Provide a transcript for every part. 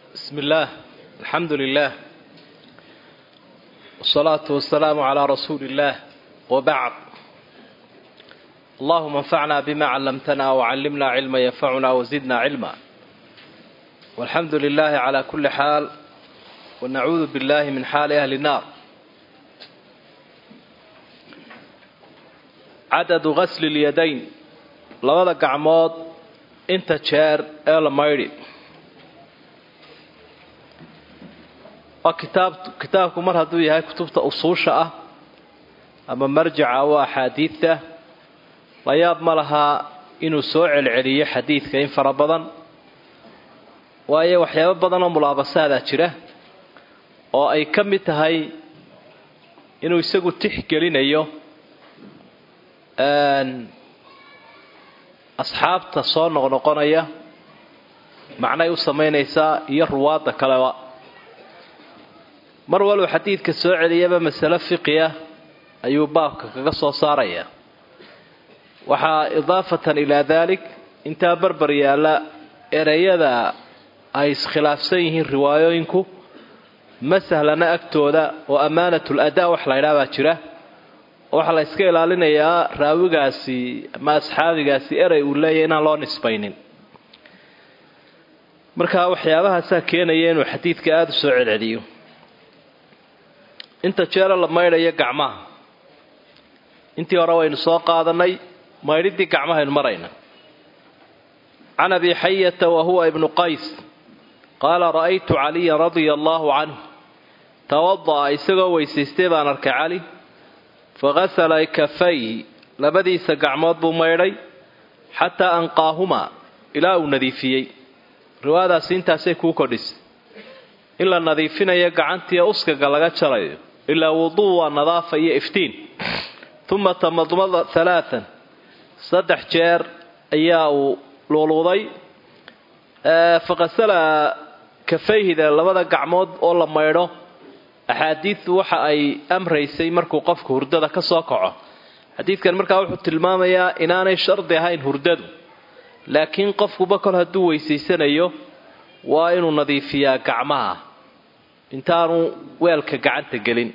بسم الله الحمد لله والصلاة والسلام على رسول الله وبعد اللهم انفعنا بما علمتنا وعلمنا علما ينفعنا وزدنا علما والحمد لله على كل حال ونعوذ بالله من حال أهل النار عدد غسل اليدين labada gacmood inta jeer ee la maydhi waa kitaab kitaabku mar hadduu yahay kutubta usuusha ah ama marjaca oo axaadiidta la yaab ma lahaa inuu soo celceliyo xadiidka in fara badan waayo waxyaabo badan oo mulaabasaadaa jira oo ay ka mid tahay inuu isagu tixgelinayo asxaabta soo noqnoqonaya macnay u samaynaysaa iyo ruwaadda kaleba mar walba xadiidka soo celiyaba masale fiqiya ayuu baabka kaga soo saaraya waxaa idaafatan ilaa daalik intaa barbar yaalla ereyada ay iskhilaafsan yihiin riwaayooyinku ma sahlana agtooda oo ammaanatul adaa wax la ydhaa baa jira waxaa la iska ilaalinayaa raawigaasi ama asxaabigaasi erey uu leeyahy inaan loo nisbaynin marka waxyaabahaasaa keenaya inuu xadiidka aada u soo celceliyo inta jeero la maydhayo gacmaha intii hore waynu soo qaadanay maydhidii gacmahaynu marayna can abi xayata wa huwa ibnu qays qaala ra'aytu caliyan radia allaahu canhu tawada'a isagoo weysaystay baan arkay cali faghasala kafayhi labadiisa gacmood buu maydhay xataa anqaahumaa ilaa uu nadiifiyey riwaayadaasi intaasay kuu kordhisay in la nadiifinayo gacantiiyo uskaga laga jarayo ilaa wuduu waa nadaafa iyo iftiin uma tamadmada halaatan saddex jeer ayaa uu luuluuday faghasala kafayhida labada gacmood oo la maydho axaadiidtu waxa ay amraysay markuu qofku hurdada ka soo kaco xadiidkan markaa wuxuu tilmaamayaa inaanay shardi ahayn hurdadu laakiin qofkuba kol hadduu weysaysanayo waa inuu nadiifiyaa gacmaha intaanu weelka gacanta gelin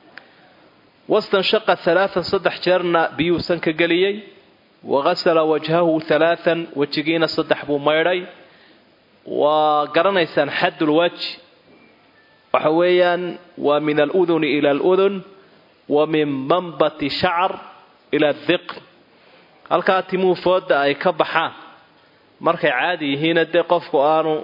wastanshaqa halaatan saddex jeerna biyuusan ka geliyey waghasala wajhahu halaatan wejigiina saddex buu maydhay waa garanaysaan xaddulwaj waxa weeyaan waa min aluduni ila aludun wa min manbati shacar ila diqn halkaa timuu fooda ay ka baxaan markay caadi yihiina dee qofku aanu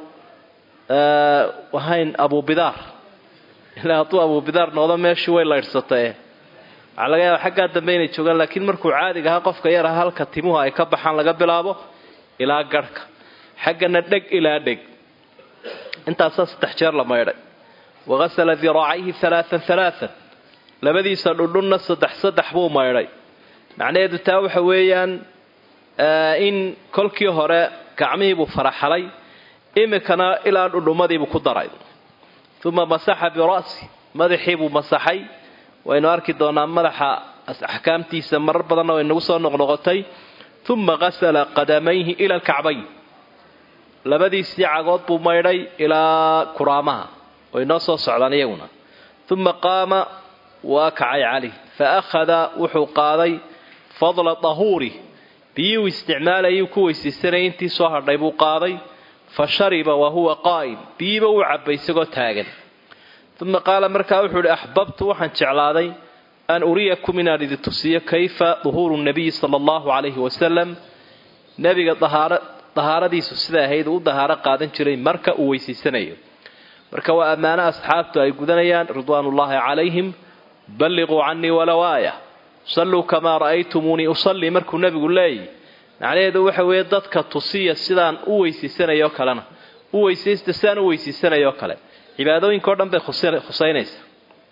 ahayn abubidaar ilaa hadduu abubidaar noqdo meeshii way laydhsatae waxaa laga yaaba xaggaa dambe inay joogaan laakiin markuu caadiga ahaa qofka yar aha halka timuhu ay ka baxaan laga bilaabo ilaa garhka xaggana dheg ilaa dheg intaasaa saddex jeer la maydhay waghasala diraacayhi halaatan halaatan labadiisa dhudhunna saddex saddex buu maydhay macnaheedu taa waxa weeyaan in kolkii hore gacmihiibuu faraxalay imikana ilaa dhudhumadiibuu ku daray uma masaxa bira'si madaxiibuu masaxay waynu arki doonaa madaxa axkaamtiisa marar badanna way nagu soo noqnoqotay uma ghasala qadamayhi ila alkacbayn labadiisii cagood buu maydhay ilaa kuraamaha way noo soo socdaan iyaguna uma qaama waa kacay cali fa akhada wuxuu qaaday fadla dahuuri biyuu isticmaalayuu ku weysaysanayay intii soo hadhay buu qaaday fa shariba wa huwa qaa'im biyiiba uu cabbay isagoo taagan uma qaala markaa wuxuu ihi axbabtu waxaan jeclaaday an uriyakum inaan idi tusiyo kayfa duhuuru nabiyi sala allahu calayhi wasalam nebiga dahaaradiisu siday ahayd uu u dahaaro qaadan jiray marka uu weysaysanayo marka waa ammaano asxaabtu ay gudanayaan ridwaanullaahi calayhim balliquu canii walow aaya salluu kamaa ra'aytumuunii usallii markuu nebigu leeyay macnaheedu waxa weeye dadka tusiya sidaan u weysaysanayoo kalena u weysaysta sidaan u weysaysanayoo kale cibaadooyinka o dhan bay khusaynaysaa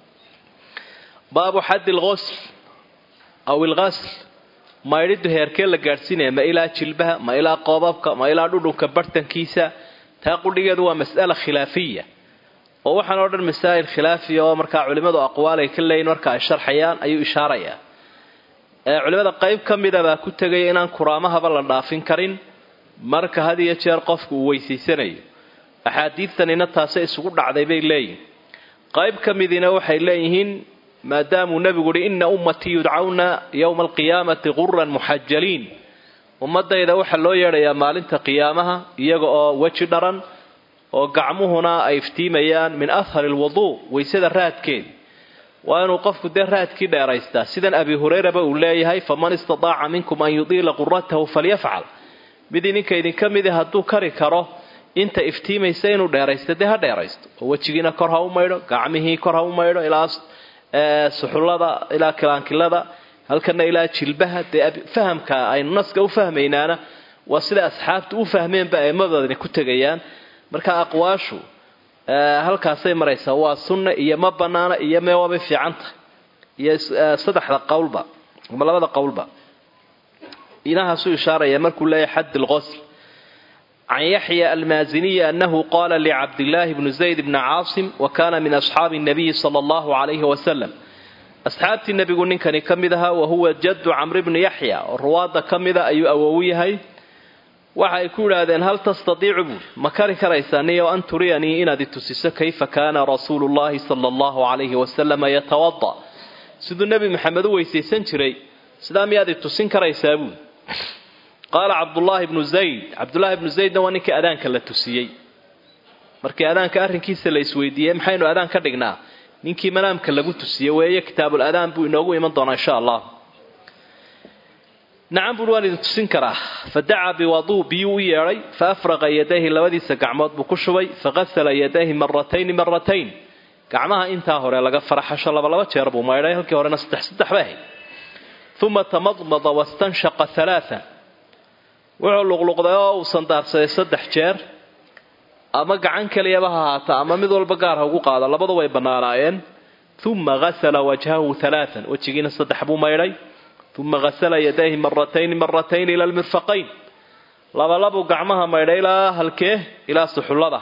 baabu xaddi lqosl aw ilqasl maydhidu heerkee la gaadhsiinaya ma ilaa jilbaha ma ilaa qoobabka ma ilaa dhudhunka bartankiisa taa qudhigeedu waa mas'ala khilaafiya oo waxaan oo dhan masaa'il khilaafiya oo markaa culimmadu aqwaal ay ka leeyihin marka ay sharxayaan ayuu ishaarayaa culimmada qayb ka mida baa ku tegaya inaan kuraamahaba la dhaafin karin marka had iyo jeer qofku uu weysaysanayo axaadiidtanina taase isugu dhacday bay leeyihin qayb ka midiina waxay leeyihiin maadaamuu nebigu uhi ina ummatii yudcawna yowma alqiyaamati quran muxajaliin ummadayda waxaa loo yeedhayaa maalinta qiyaamaha iyaga oo weji dharan oo gacmuhuna ay iftiimayaan min ahari lwuduu waysada raadkeed waa inuu qofku dee raadkii dheeraystaa sidan abi hureyraba uu leeyahay faman istataaca minkum an yudiila quratahu falyafcal mid idinka idinka midi hadduu kari karo inta iftiimaysa inuu dheeraysto dee ha dheeraysto oo wejigiina kor ha u maydho gacmihii kor ha u maydho ilaa suxullada ilaa kilaankilada halkana ilaa jilbaha dee fahamka aynu naska u fahmaynaana waa sida asxaabtu u fahmeenba aimmadoodani ku tegayaan marka aqwaashu halkaasay maraysaa waa sunna iyo ma banaana iyo mee waabay fiican tahay iyo saddexda qowlba ama labada qowlba inahaasuu ishaaraya markuu leeyahay xadd lqosl can yaxya almaaziniyi anahu qala licabdillaahi bni zayd bni caasim wa kana min asxaabi nabiyi sala allahu calayhi wasalam asxaabtii nebigu ninkani ka mid ahaa wahuwa jaddu camri bni yaxya oo ruwaadda ka mida ayuu awowu yahay waxa ay ku idhaahdeen hal tastadiicu buuri ma kari karaysaa niyo an turiyanii inaad itusiso kayfa kaana rasuulu llahi sala allahu calayhi wasalama yatawada siduu nebi maxamed u weysaysan jiray sidaa miyaad itusin karaysaa buuri qaala cabdullaahi bnu zayd cabdullaahi bnu zaydna waa ninkii adaanka la tusiyey markii adaanka arrinkiisa la isweydiiyey maxaynu adaan ka dhignaa ninkii manaamka lagu tusiye weeye kitaabul adaan buu inoogu iman doonaa insha allah nacam buuri waan idin tusin karaa fa dacaa biwaduu biyuu u yeedhay fa afraqa yadayhi labadiisa gacmood buu ku shubay faghasala yadayhi maratayni maratayn gacmaha intaa hore laga faraxasho labalaba jeer buu maydhay halkii horena saddex saddex bay ahayd uma tamadmada wastanshaqa halaaa wuxuu luqluqday oo uu sandaarsaday saddex jeer ama gacan keliyaba ha haata ama mid walba gaar ha ugu qaado labadu way bannaanaayeen uma hasala wajhahu halaaan wejigiina saddex buu maydhay uma hasala yadayhi maratayni maratayni ila lmirfaqayn labalabuu gacmaha maydhay ilaa halkee ilaa suxullada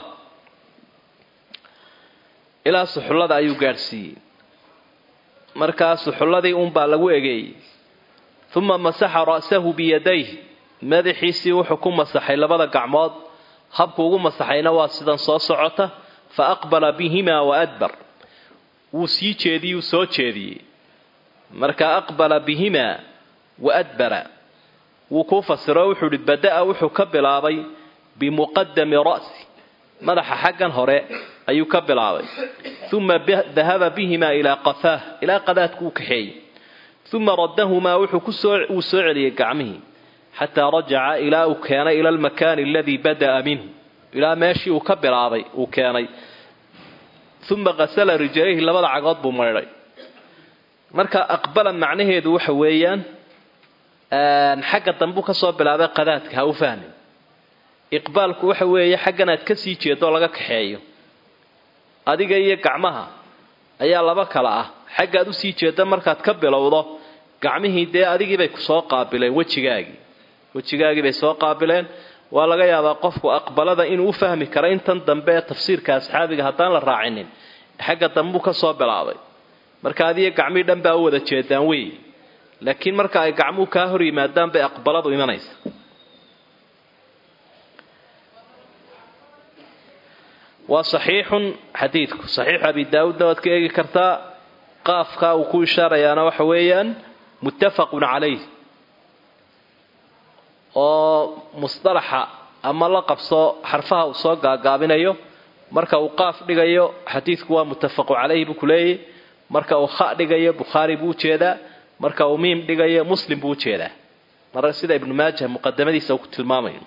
ilaa suxullada ayuu gaadhsiiyey markaa suxulladii uunbaa lagu egeeyey uma masaxa ra'sahu biyadayh madaxiisii wuxuu ku masaxay labada gacmood habku ugu masaxayna waa sidan soo socota fa aqbala bihimaa wa adbar wuu sii jeediyuu soo jeediyey marka aqbala bihimaa wa adbara wuu kuu fasiro wuxuu ihi bada'a wuxuu ka bilaabay bimuqadami ra'si madaxa xaggan hore ayuu ka bilaabay uma dahaba bihimaa ilaa qafaah ilaa qadaadku u kaxeeyey uma raddahumaa wuxuu soo celiyey gacmihii xataa rajaca ilaa uu keenay ila almakaani aladii bada'a minhu ilaa meeshii uu ka bilaabay uu keenay uma qasala rijlayhi labada cagood buu maydhay marka aqbala macnaheedu waxa weeyaan xagga dambuu kasoo bilaabay qadaadka ha u fahmin iqbaalku waxa weeye xaggan aad kasii jeedo laga kaxeeyo adiga iyo gacmaha ayaa laba kala ah xaggaad usii jeeda markaad ka bilowdo gacmihii dee adigiibay kusoo qaabileen wejigaagii wejigaagii bay soo qaabileen waa laga yaabaa qofku aqbalada inuu u fahmi karo intan dambe ee tafsiirka asxaabiga haddaan la raacinin xagga dambuu ka soo bilaabay marka adiyo gacmihii dhan baa u wada jeedaan wey laakiin marka ay gacmuhu kaa hor yimaadaan bay aqbaladu imanaysa waa saxiixun xadiidku saxiixu abi daawuudna waad ka eegi kartaa qaafka uu ku ishaarayaana waxa weeyaan muttafaqun calayh oo musdalaxa ama la qabso xarfaha uu soo gaagaabinayo marka uu qaaf dhigayo xadiidku waa muttafaqu calayhi buu ku leeyahy marka uu kha dhigayo bukhaari buu ujeedaa marka uu miim dhigayo muslim buu ujeedaa mar sida ibnu maaja muqadamadiisa uu ku tilmaamayo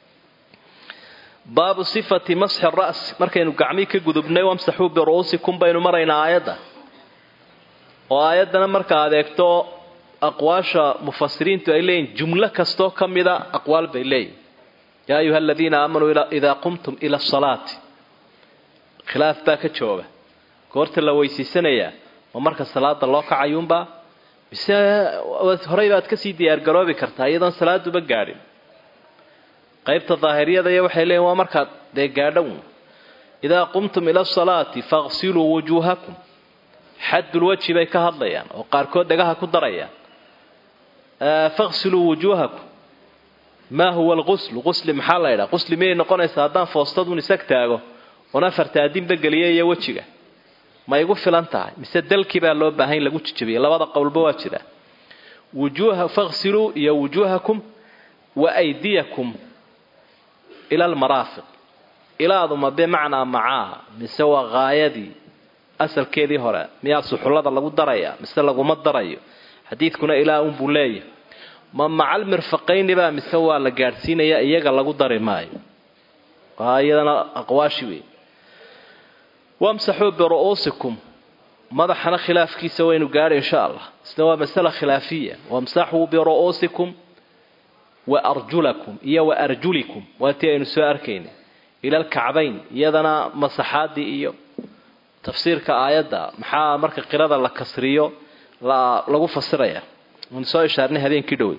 baabu sifati masxi ras markaynu gacmii ka gudubnay wamsaxuu biru'uusikum baynu maraynaa aayadda oo aayaddana marka adeegto aqwaasha mufasiriintu ay leeyihin jumlo kastoo ka mida aqwaal bay leeyihin yaa ayuha aladiina aamanuu idaa qumtum ila asalaati khilaaf baa ka jooga goorta la weysiisanayaa ma marka salaada loo kacayuunbaa mise horey baad kasii diyaargaroobi kartaa iyadoon salaaduba gaadhin qaybta daahiriyada iyo waxay leeyihin waa markaad dee gaadhown idaa qumtum ila asalaati faqsiluu wujuuhakum xaddulwajhi bay ka hadlayaan oo qaarkood dhagaha ku darayaan faqsiluu wujuuhakum maa huwa alquslu qusli maxaa la ydhaha qusli miyay noqonaysaa haddaan foostadun isag taago oon afarta adinba geliya iyo wejiga ma igu filan tahay mise dalkii baa loo baahan in lagu jijabiyay labada qowlba waa jira wujuuha faqsiluu iyo wujuuhakum wa aydiyakum ila almaraafiq ilaaduma bimacnaa macaaha mise waa haayadii asalkeedii hore miyaa suxullada lagu daraya mise laguma darayo xadiidkuna ilaa unbuu leeyahay ma macal mirfaqaynibaa mise waa la gaadhsiinaya iyaga lagu dari maayo waa iyadana aqwaashi wey wamsaxuu biru'uusikum madaxana khilaafkiisa waynu gaadhi insha allah isna waa masala khilaafiya wamsaxuu biru'uusikum wa arjulakum iyo wa arjulikum waa tii aynu soo arkaynay ila alkacbayn iyadana masaxaadii iyo tafsiirka aayadda maxaa marka qirada la kasriyo lagu fasiraya waynu soo ishaarnay habeenkii dhowey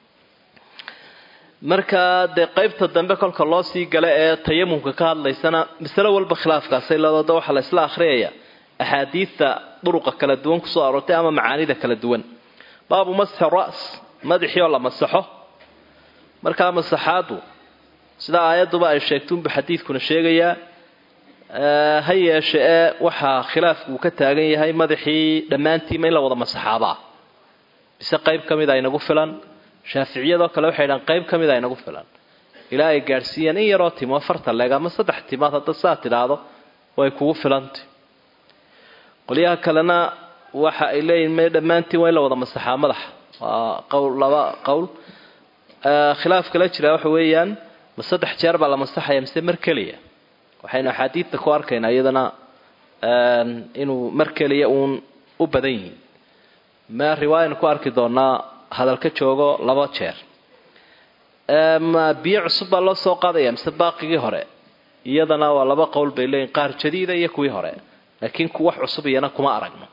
marka dee qaybta dambe kolka loo sii gala ee tayamumka ka hadlaysana masalo walba khilaafkaasay leedooda waxaa la isla akhriyaya axaadiidta duruqa kala duwan kusoo aroortay ama macaanida kala duwan baabu masxi ras madaxii oo la masaxo markaa masaxaadu sida aayadduba ay sheegtuunbu xadiidkuna sheegayaa ha yeeshe ee waxaa khilaafku uu ka taagan yahay madaxii dhammaantiima in la wada masaxaabaa bise qayb ka mid a inagu filan shaaficiyadoo kale waxay dhahaan qayb ka mid a inagu filan ilaa ay gaadhsiiyaan in yaroo timo afartan leeg ama saddex timood hadda saa tidhaahdo way kugu filantay qolyaha kalena waxa ay leeyihin may dhammaantiin waa in la wada masaxaa madaxa waa qowl laba qowl khilaaf kala jiraa waxa weeyaan ma saddex jeer baa la masaxaya mise mar keliya waxaynu axaadiidta ku arkaynaa iyadana inuu mar keliya uun u badan yihiin ma riwaayanu ku arki doonaa hadal ka joogo laba jeer ma biyo cusub baa loo soo qaadaya mise baaqigii hore iyadana waa laba qowl bay leeyihin qaar jadiida iyo kuwii hore laakiin ku wax cusub iyana kuma aragno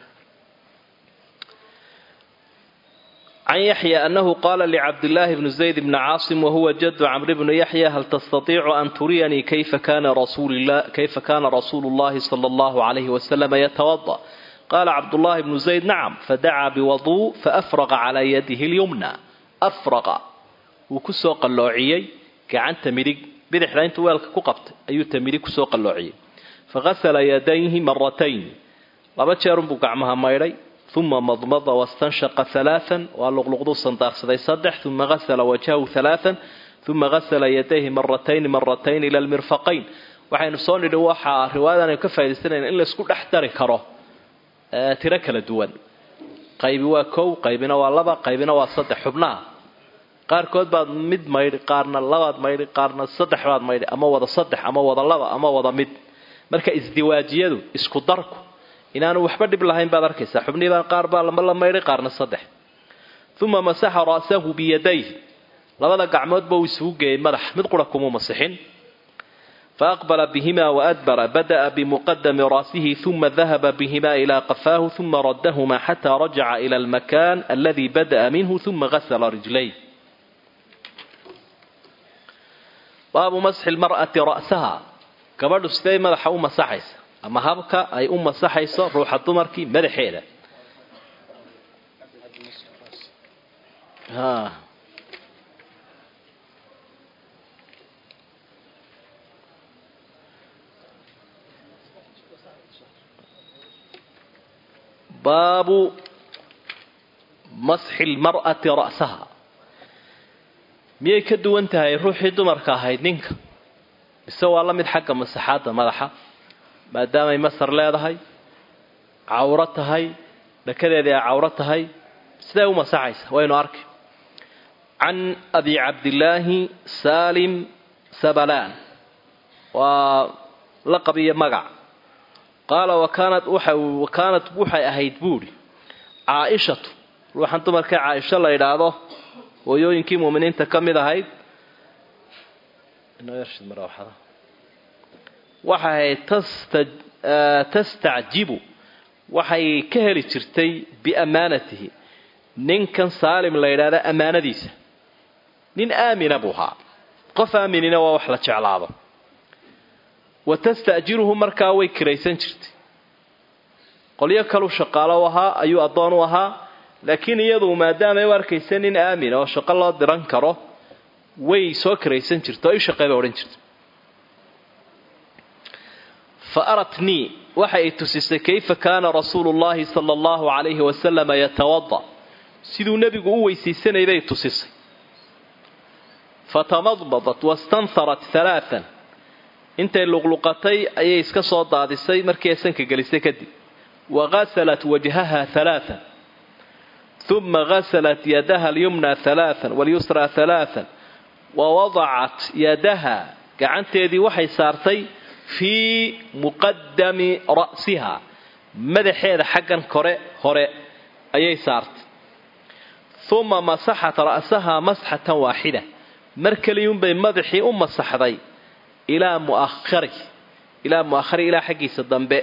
can yaxya anahu qaala licabdillaahi bni zayd bni caasim wahuwa jadu camri bni yaxya hal tastatiicu an turiyanii kayfa kana rasuulu llahi sala allahu alayhi wasalama yatawada qaala cabdullaahi bnu zayd nacam fadacaa biwaduu faafraqa calaa yadihi lyumna afraqa wuu kusoo qalloociyey gacanta midig bidixda intuu weelka ku qabtay ayuu ta midig kusoo qalloociyey faghasala yadayhi maratayn laba jeerunbuu gacmaha maydhay uma madmada wastanshaqa halaaan waa luqluqduu sandaaqsaday saddex uma hasala wajhahu halaaan uma hasala yadayhi maratayni maratayn ila lmirfaqayn waxaynu soo nidhi waxaa riwaayadan aynu ka faaidaysanayn in laysku dhex dari karo tiro kala duwan qaybi waa kow qaybina waa laba qaybina waa saddex xubnaha qaarkood baad mid maydhi qaarna labaad maydhi qaarna saddex baad maydhi ama wada saddex ama wada laba ama wada mid marka isdiwaajiyadu isku darku inaanu waxba dhib lahayn baad arkaysaa xubnihiibaa qaar baa lama la maydhay qaarna saddex uma masaxa ra'sahu biyadayhi labada gacmoodba uu isugu geeyey madax mid qura kumuu masixin faaqbala bihima waadbara bada'a bimuqadami ra'sihi uma dahaba bihima ilaa qafaahu uma raddahuma xataa rajaca ila almakan aladi bada'a minhu uma gasala rijlayh baabu masxi lmar'ati ra'saha gabadhu siday madaxa u masaxaysa ama habka ay u masaxayso ruuxa dumarkii madaxeeda baabu masxi lmar'ati ra'saha miyay ka duwan tahay ruuxii dumarka ahayd ninka mise waa la mid xagga masaxaadda madaxa maadaamay masar leedahay cawro tahay dhakadeedii ay cawro tahay siday u masaxaysa waynu arki can abi cabdillaahi saalim sabalaan waa laqab iyo magac qaala wakaanat wakaanat waxay ahayd buuri caaishatu ruuxan dumarka caaisho la yidhaahdo hooyooyinkii muuminiinta ka mid ahayd waxay ahayd tastacjibu waxay ka heli jirtay biammaanatihi ninkan saalim la yidhaahda ammaanadiisa nin aamina buu ahaa qof aaminina waa wax la jeclaado wa tasta'jiruhu markaa way kiraysan jirtay qolyo kalu shaqaalo u ahaa ayuu addoon u ahaa laakiin iyadu maadaamay u arkaysa nin aamina oo shaqo loo diran karo way soo karaysan jirta oo ishaqey bay odhan jirta fa aratnii waxa ay tusisay kayfa kaana rasuulu llaahi sala allahu calayhi wasalama yatawada siduu nebigu u weysaysanay bay tusisay fatamadmadat wastanharat halaaan intay luqluqatay ayay iska soo daadisay markii ay sanka gelisay kadib wagasalat wajhaha halaaan uma gasalat yadaha alyumna halaaan walyusra halaaan wawadacat yadaha gacanteedii waxay saartay fii muqadami ra'siha madaxeeda xaggan kore hore ayay saartay uma masaxat ra'saha masxatan waaxida mar keliyuunbay madaxii u masaxday ilaa muahari ilaa mu'ahari ilaa xaggiisa dambe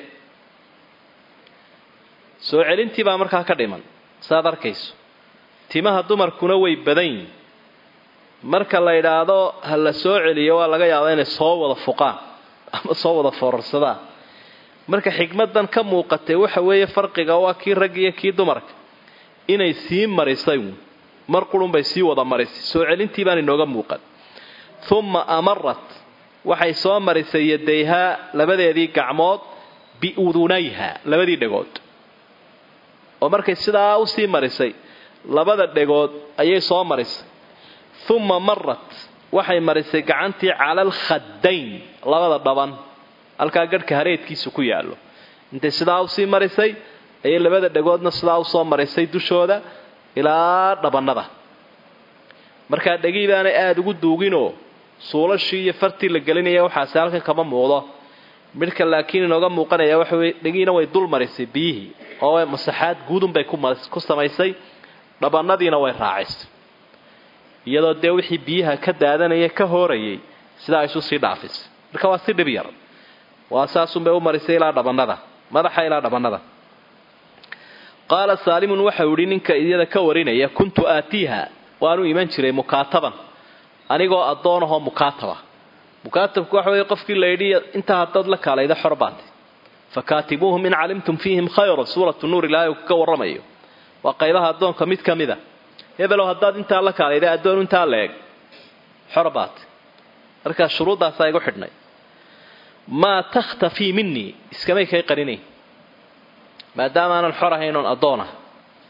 soo celintii baa markaa ka dhiman saaad arkayso timaha dumarkuna way badan yihin marka la yidhaahdo ha la soo celiyo waa laga yaabaa inay soo wada fuqaan ama soo wada foorarsadaan marka xikmadan ka muuqatay waxa weeye farqiga waa kii rag iyo kii dumarka inay sii marisay mar qurunbay sii wada marisay soo celintii baan inooga muuqan uma amarat waxay soo marisay yadayhaa labadeedii gacmood biudunayha labadii dhegood oo markay sidaa usii marisay labada dhegood ayay soo marisay uma marat waxay marisay gacantii cala alkhadayn labada dhaban halkaa garhka hareedkiisu ku yaallo intay sidaa usii marisay ayay labada dhegoodna sidaa usoo marisay dushooda ilaa dhabannada markaa dhegii baanay aada ugu duuginoo suulashii iyo fartii la gelinaya waxaase halkan kama muuqdo midhka laakiin inooga muuqanaya waxa weye dhegiina way dul marisay biyihii oo masaxaad guudunbay ku samaysay dhabannadiina way raacisay iyadoo dee wixii biyaha ka daadanaya ka hoorayay sidaa isu sii dhaafisay marka waa si dhib yar waa saasunbay u marisay ilaa dhabannada madaxa ilaa dhabannada qaala saalimun waxau idhi ninka iyada ka warinaya kuntu aatiiha waanu iman jiray mukaataban anigoo addoonahoo mukaataba mukaatabku waxa weeye qofkii la yidhi intaa haddaad la kaalayda xor baatay fakaatibuuhum in calimtum fiihim khayra suuratu nuur ilaahay uu ka warramayo waa qaybaha addoonka mid ka mid a hebelow haddaad intaa la kaalayda addoon intaa la eg xor baatay markaa shuruuddaasaa igu xidhnay maa takhtafii minii iskamay kay qarinayn maadaama aanan xor ahayn oon addoon ah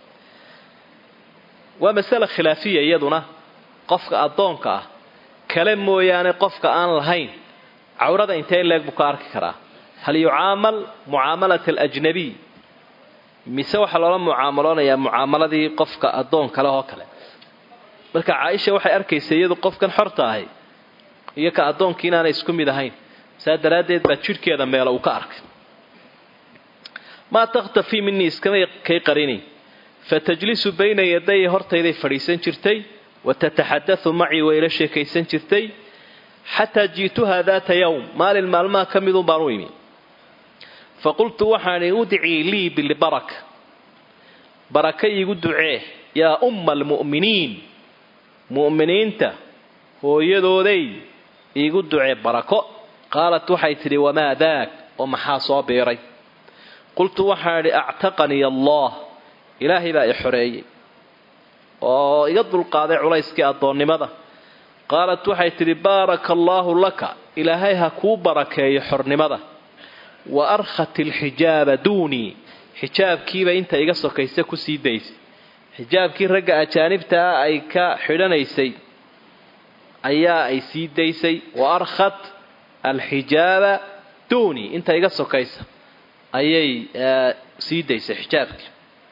waa masale khilaafiya iyaduna qofka addoonka ah kale mooyaane qofka aan lahayn cawrada intee leeg buu ka arki karaa hal yucaamal mucaamalat alajnabiy mise waxaa loola mucaamaloonayaa mucaamaladii qofka addoon kale oo kale marka caaisha waxay arkaysa iyadu qofkan xorta ahay iyo ka addoonkii inaanay isku mid ahayn saa daraaddeed baa jidhkeeda meelo uu ka arkay maa takhtafii minii iskamay kay qarinayn fatajlisu bayna yaday hortayday fadhiisan jirtay watataxadau macii wayla sheekaysan jirtay xataa ji'tuhaa daata yowm maalin maalmaha ka midun baan u imi faqultu waxaani udcii lii bilbaraka baraka iigu ducee yaa umma almu'miniin mu'miniinta hooyadooday iigu ducee barako qaalat waxay tidhi wamaa daak oo maxaa soo biiray qultu waxaan idhi actaqanii allah ilaahay baa i xoreeyey oo iga dulqaaday culayskii addoonnimada qaalat waxay tidhi baaraka allaahu laka ilaahay ha kuu barakeeyo xornimada wa arkhat ilxijaaba duunii xijaabkiiba inta iga sokaysa ku sii daysay xijaabkii ragga ajaanibta ah ay ka xidhanaysay ayaa ay sii daysay wa arkhat alxijaaba duunii inta iga sokaysa ayay sii daysay xijaabkii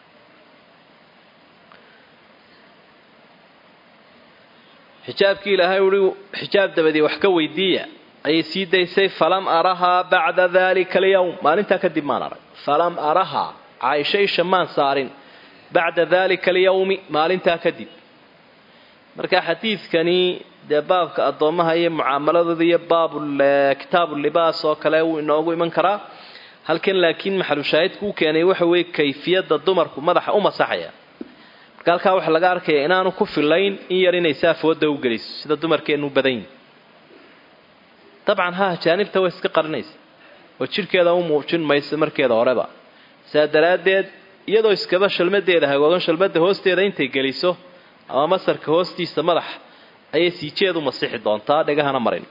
xijaabkii ilaahay uhi xijaab dabadii wax ka weydiiya ayay sii daysay falam arahaa bacda dalika alyawm maalintaa kadib maan arag falam arahaa caaisha isha maan saarin bacda dalika alyawmi maalintaa kadib marka xadiidkani dee baabka addoommaha iyo mucaamaladooda iyo baabu kitaabu libaas oo kale wuu inoogu iman karaa halkan laakiin maxalushaahidku u keenay waxa weeye kayfiyadda dumarku madaxa u masaxaya marka halkaa waxaa laga arkaya inaanu ku filayn in yar inay saafooda u geliso sida dumarkeennu badan yihin dabcan ha ajaanibta way iska qarinaysa oo jidhkeeda u muujin mayso markeeda horeba saa daraaddeed iyadoo iskaba shalmadeeda hagoogan shalmada hoosteeda intay geliso ama masarka hoostiisa madax ayay siijeedu masixi doontaa dhegahana marin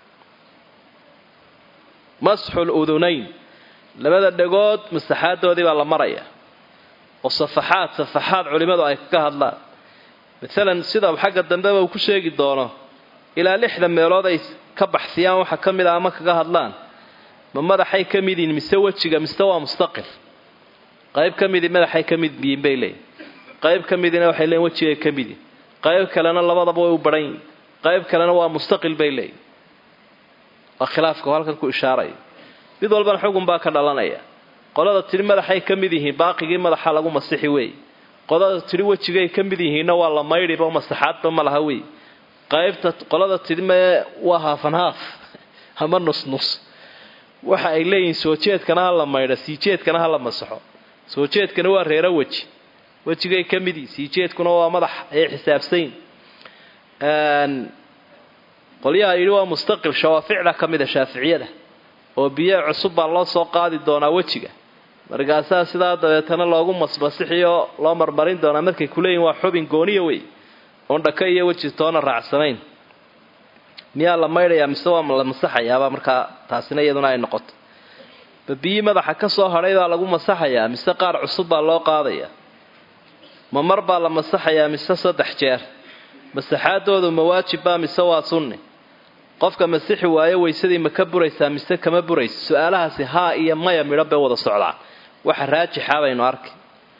masxu ludunayn labada dhegood masaxaadoodii baa la maraya oo safaxaad safaxaad culimmadu ay kaga hadlaan maalan sida xagga dambeba uu ku sheegi doono ilaa lixda meelood ay ka baxsiyaan waxa ka mid a ama kaga hadlaan ma madaxay ka mid yihiin mise wejiga mise waa mustaqil qayb ka midii madaxay ka mid yihiin bay leeyihin qayb ka midina waxay leeyiin wejigay ka mid yihin qayb kalena labadaba way u baran yihin qayb kalena waa mustaqil bay leeyihin waa khilaafka halkan ku ishaaraya mid walbana xugun baa ka dhalanaya qolada tidhi madaxay ka mid yihiin baaqigii madaxa lagu masixi weeye qolada tidhi wejigay ka mid yihiinna waa la maydhiba masaxaadba ma laha weeye qaybta qolada tidhi mee waa haafan haaf ama nusnus waxa ay leeyihiin soo jeedkana ha la maydho sii jeedkana ha la masaxo soo jeedkana waa reero weji wejigay ka mid yihin sii jeedkuna waa madax ayay xisaabsayn qolyaha yidhi waa mustaqil shawaaficda ka mida shaaficiyada oo biyo cusub baa loo soo qaadi doonaa wejiga markaasaa sidaa dabeetana loogu masmasixiyo loo marmarin doonaa markay kuleeyihin waa xubin gooniya wey oon dhaka iyo weji toona raacsanayn miyaa la maydhayaa mise waa la masaxayaaba markaa taasina iyaduna ay noqoto ba biyii madaxa ka soo hadhay baa lagu masaxayaa mise qaar cusub baa loo qaadayaa ma mar baa la masaxayaa mise saddex jeer masaxaadoodu ma waajibbaa mise waa sunni qofka masixi waayo weysadii ma ka buraysaa mise kama buraysa su-aalahaasi haa iyo maya midho bay wada socdaan waxa raajixa baynu arkay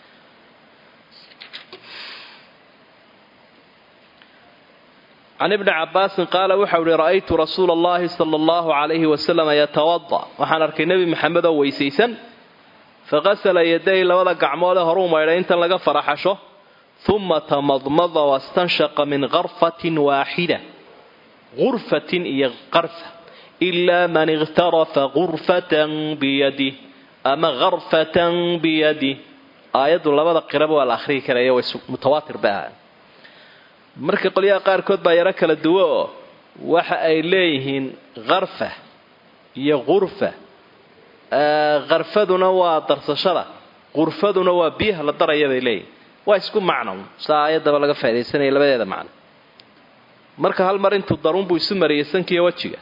can ibni cabaasin qaala waxau ihi ra'aytu rasuula allahi sala allahu calayhi wasalam yatawada waxaan arkay nebi maxamed oo weysaysan faqasala yaday labada gacmoodee horuu maydhay intan laga faraxasho uma tamadmada wastanshaqa min karfatin waaxida gurfatin iyo qarfa ilaa man ikhtarafa gurfatan biyadih ama karfatan biyadih aayaddu labada qiraba waa la akhriyi karaya way mutawaatir ba ahaa marka qolyaha qaarkood baa yaro kala duwo oo waxa ay leeyihiin karfa iyo gurfa karfaduna waa darsashada gurfaduna waa biyaha la daraya bay leeyihin waa isku macno saa aayaddaba laga faa'idaysanaya labadeeda macno marka hal mar intuu daruunbuu isu mariyay sankiiyo wejiga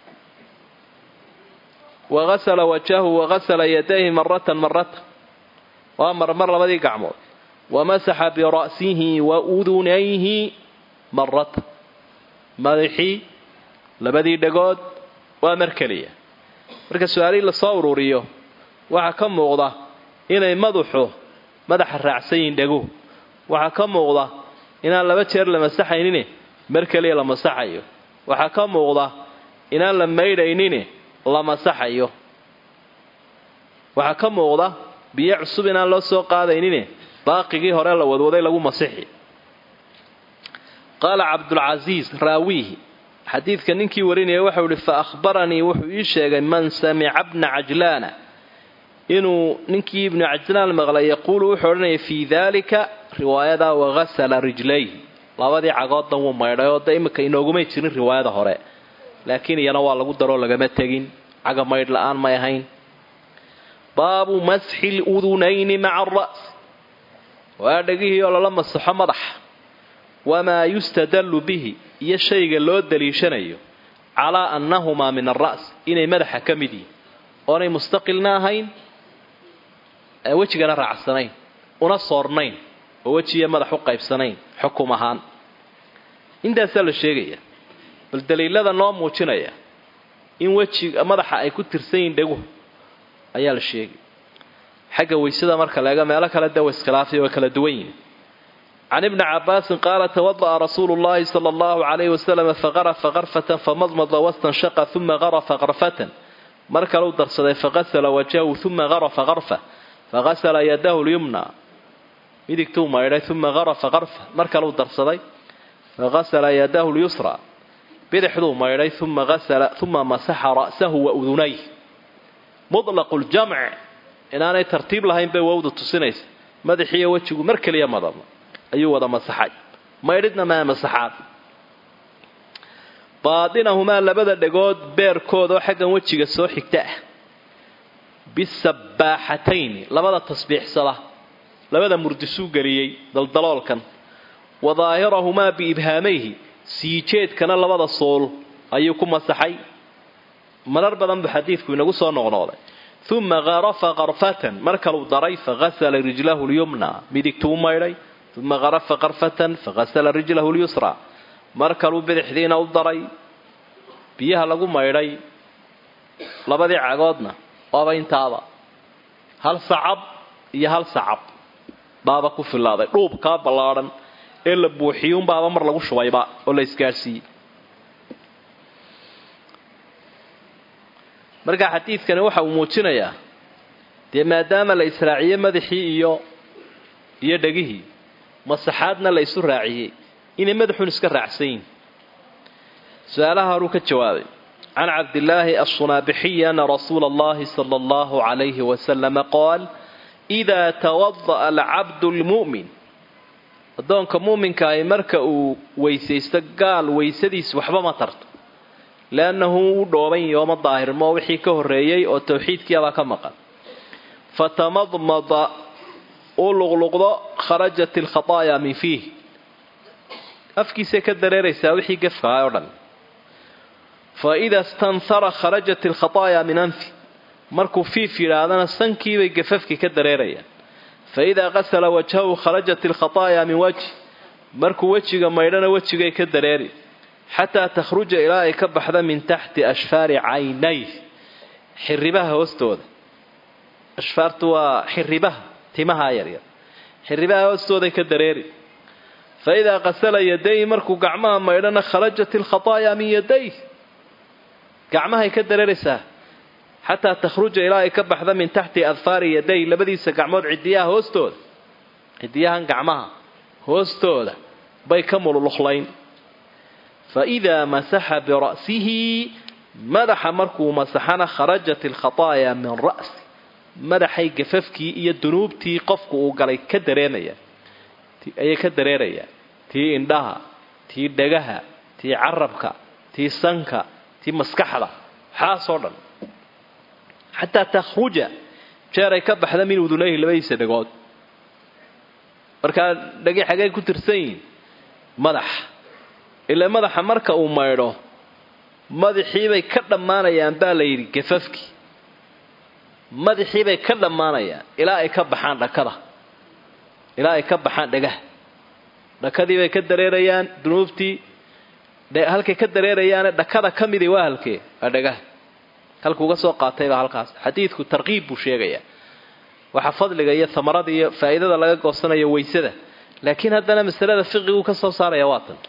wagasala wajahu wagasala yadayhi maratan maratan waa marmar labadii gacmood wamasaxa bira'sihi wa udunayhi maratan madaxii labadii dhagood waa mar keliya marka su-aalihii lasoo ururiyo waxaa ka muuqda inay madaxu madaxa raacsan yihiin dhaguhu waxaa ka muuqda inaan laba jeer la masaxaynine mar keliya la masaxayo waxaa ka muuqda inaan la maydhaynine la masaxayo waxaa ka muuqda biyo cusub inaan loo soo qaadaynine baaqigii hore la wadwaday lagu masixi qaala cabdulcasiis raawiihi xadiidka ninkii warinaya waxau ihi fa ahbaranii wuxuu ii sheegay man samica bna cajlaana inuu ninkii ibnu cajlaan maqlay yaquulu wuxuu odhanaya fii daalika riwaayadaa wagasala rijlayhi labadii cagoodna wuu maydhay oo de imika inoogumay jirin riwaayada hore laakiin iyana waa lagu daroo lagama tegin caga maydh la-aan may ahayn baabu masxi ludunayni maca aras waa dhegihii oo lala masaxo madaxa wamaa yustadallu bihi iyo shayga loo daliishanayo calaa annahumaa min alra's inay madaxa ka mid yihin oonay mustaqilna ahayn wejigana raacsanayn una soornayn oo wejiiyo madax u qaybsanayn xukum ahaan intaasaa la sheegaya bal daliilada noo muujinaya in wejiga madaxa ay ku tirsan yihin dheguhu ayaa la sheegay xagga weysada marka leega meelo kale de wa iskhilaafiy way kala duwan yihin can ibni cabaasin qaala tawada'a rasuulu llahi sala allahu calayhi wasalam faqarafa qarfatan famadmada wastanshaqa uma qarafa qarfatan mar kale u darsaday faqasala wajahu uma qarafa qarfa faqasala yadahu lyumna midigtuu maydhay uma qarafa qarfa mar kale u darsaday faqasala yadahu lyusra bidixduu maydhay uma asala uma masaxa ra'sahu wa udunayh mutlaqu ljamc inaanay tartiib lahayn bay wowda tusinaysa madaxiiyo wejigu mar keliya madama ayuu wada masaxay maydhidna maa masaxaad baadinahumaa labada dhegood beerkooda oo xaggan wejiga soo xigta ah bisabbaaxatayni labada tasbiixsada labada murdisuu geliyey daldaloolkan wa daahirahumaa biibhaamayhi siijeedkana labada sool ayuu ku masaxay marar badan buu xadiidku inagu soo noqnooday uma qarafa qarfatan mar kaluu daray faghasala rijlahu lyumna midigtuu maydhay uma qarafa qarfatan faghasala rijlahu lyusra mar kaluu bidixdiina u daray biyaha lagu maydhay labadii cagoodna waaba intaaba hal sacab iyo hal sacab baaba ku filaaday dhuubkaa ballaadhan ee la buuxiyuunbaaba mar lagu shubayba oo la isgaadhsiiyey marka xadiidkani waxa uu muujinayaa dee maadaama la israaciyey madaxii iyo iyo dhegihii masaxaadna la isu raaciyey inay madaxun iska raacsan yihin su-aalaha horuu ka jawaabay can cabdillaahi assunaabixiyi ana rasuula allahi sala allahu calayhi wasalama qaal idaa tawada'a alcabdu lmu'min addoonka muuminkaahi marka uu weysaysto gaal weysadiis waxba ma tarto leannahu u dhooban yooma daahirmo wixii ka horreeyey oo tawxiidkiabaa ka maqan fatamadmada uu luqluqdo kharajat alkhataaya min fiih afkiisay ka dareeraysaa wixii gafkaha oo dhan fa ida stanhara kharajat alkhataaya min anfi markuu fiif yidhaahdana sankiibay gafafkii ka dareerayaan fa idaa qasala wajhahu kharajat alkhataaya min wajhi markuu wejiga maydhana wejigay ka dareeri xataa takhruja ilaa ay ka baxda min taxti ashfaari caynayh xiribaha hoostooda ashfaartu waa xiribaha timaha yaryar xiribaha hoostooday ka dareeri fa idaa qasala yadayhi markuu gacmaha maydhana kharajat alkhataaya min yadayh gacmahay ka dareeraysaa xataa takhruja ilaa ay ka baxda min taxti adfaari yaday labadiisa gacmood cidiyaha hoostooda cidiyahan gacmaha hoostooda bay ka mululuqlayn fa idaa masaxa bira'sihi madaxa markuu masaxana kharajat alkhataaya min ra'si madaxay gafafkii iyo dunuubtii qofku uu galay ka dareemaya ayay ka dareerayaan tii indhaha tii dhagaha tii carabka tii sanka tii maskaxda waxaasoo dhan xataa takhruja jeeray ka baxda min udunayhi labadiisa dhagood markaa dhagi xagay ku tirsan yihiin madaxa ilaa madaxa marka uu maydho madaxiibay ka dhammaanayaan baa la yidhi gafafkii madaxiibay ka dhammaanayaan ilaa ay ka baxaan dhakada ilaa ay ka baxaan dhagaha dhakadiibay ka dareerayaan dunuubtii halkay ka dareerayaane dhakada ka midi waa halkee waa dhagaha halkuuga soo qaataybaa halkaas xadiidku tarkiib buu sheegayaa waxaa fadliga iyo hamarada iyo faa'iidada laga goosanayo weysada laakiin haddana masalada fiqiguu ka soo saaraya waa tan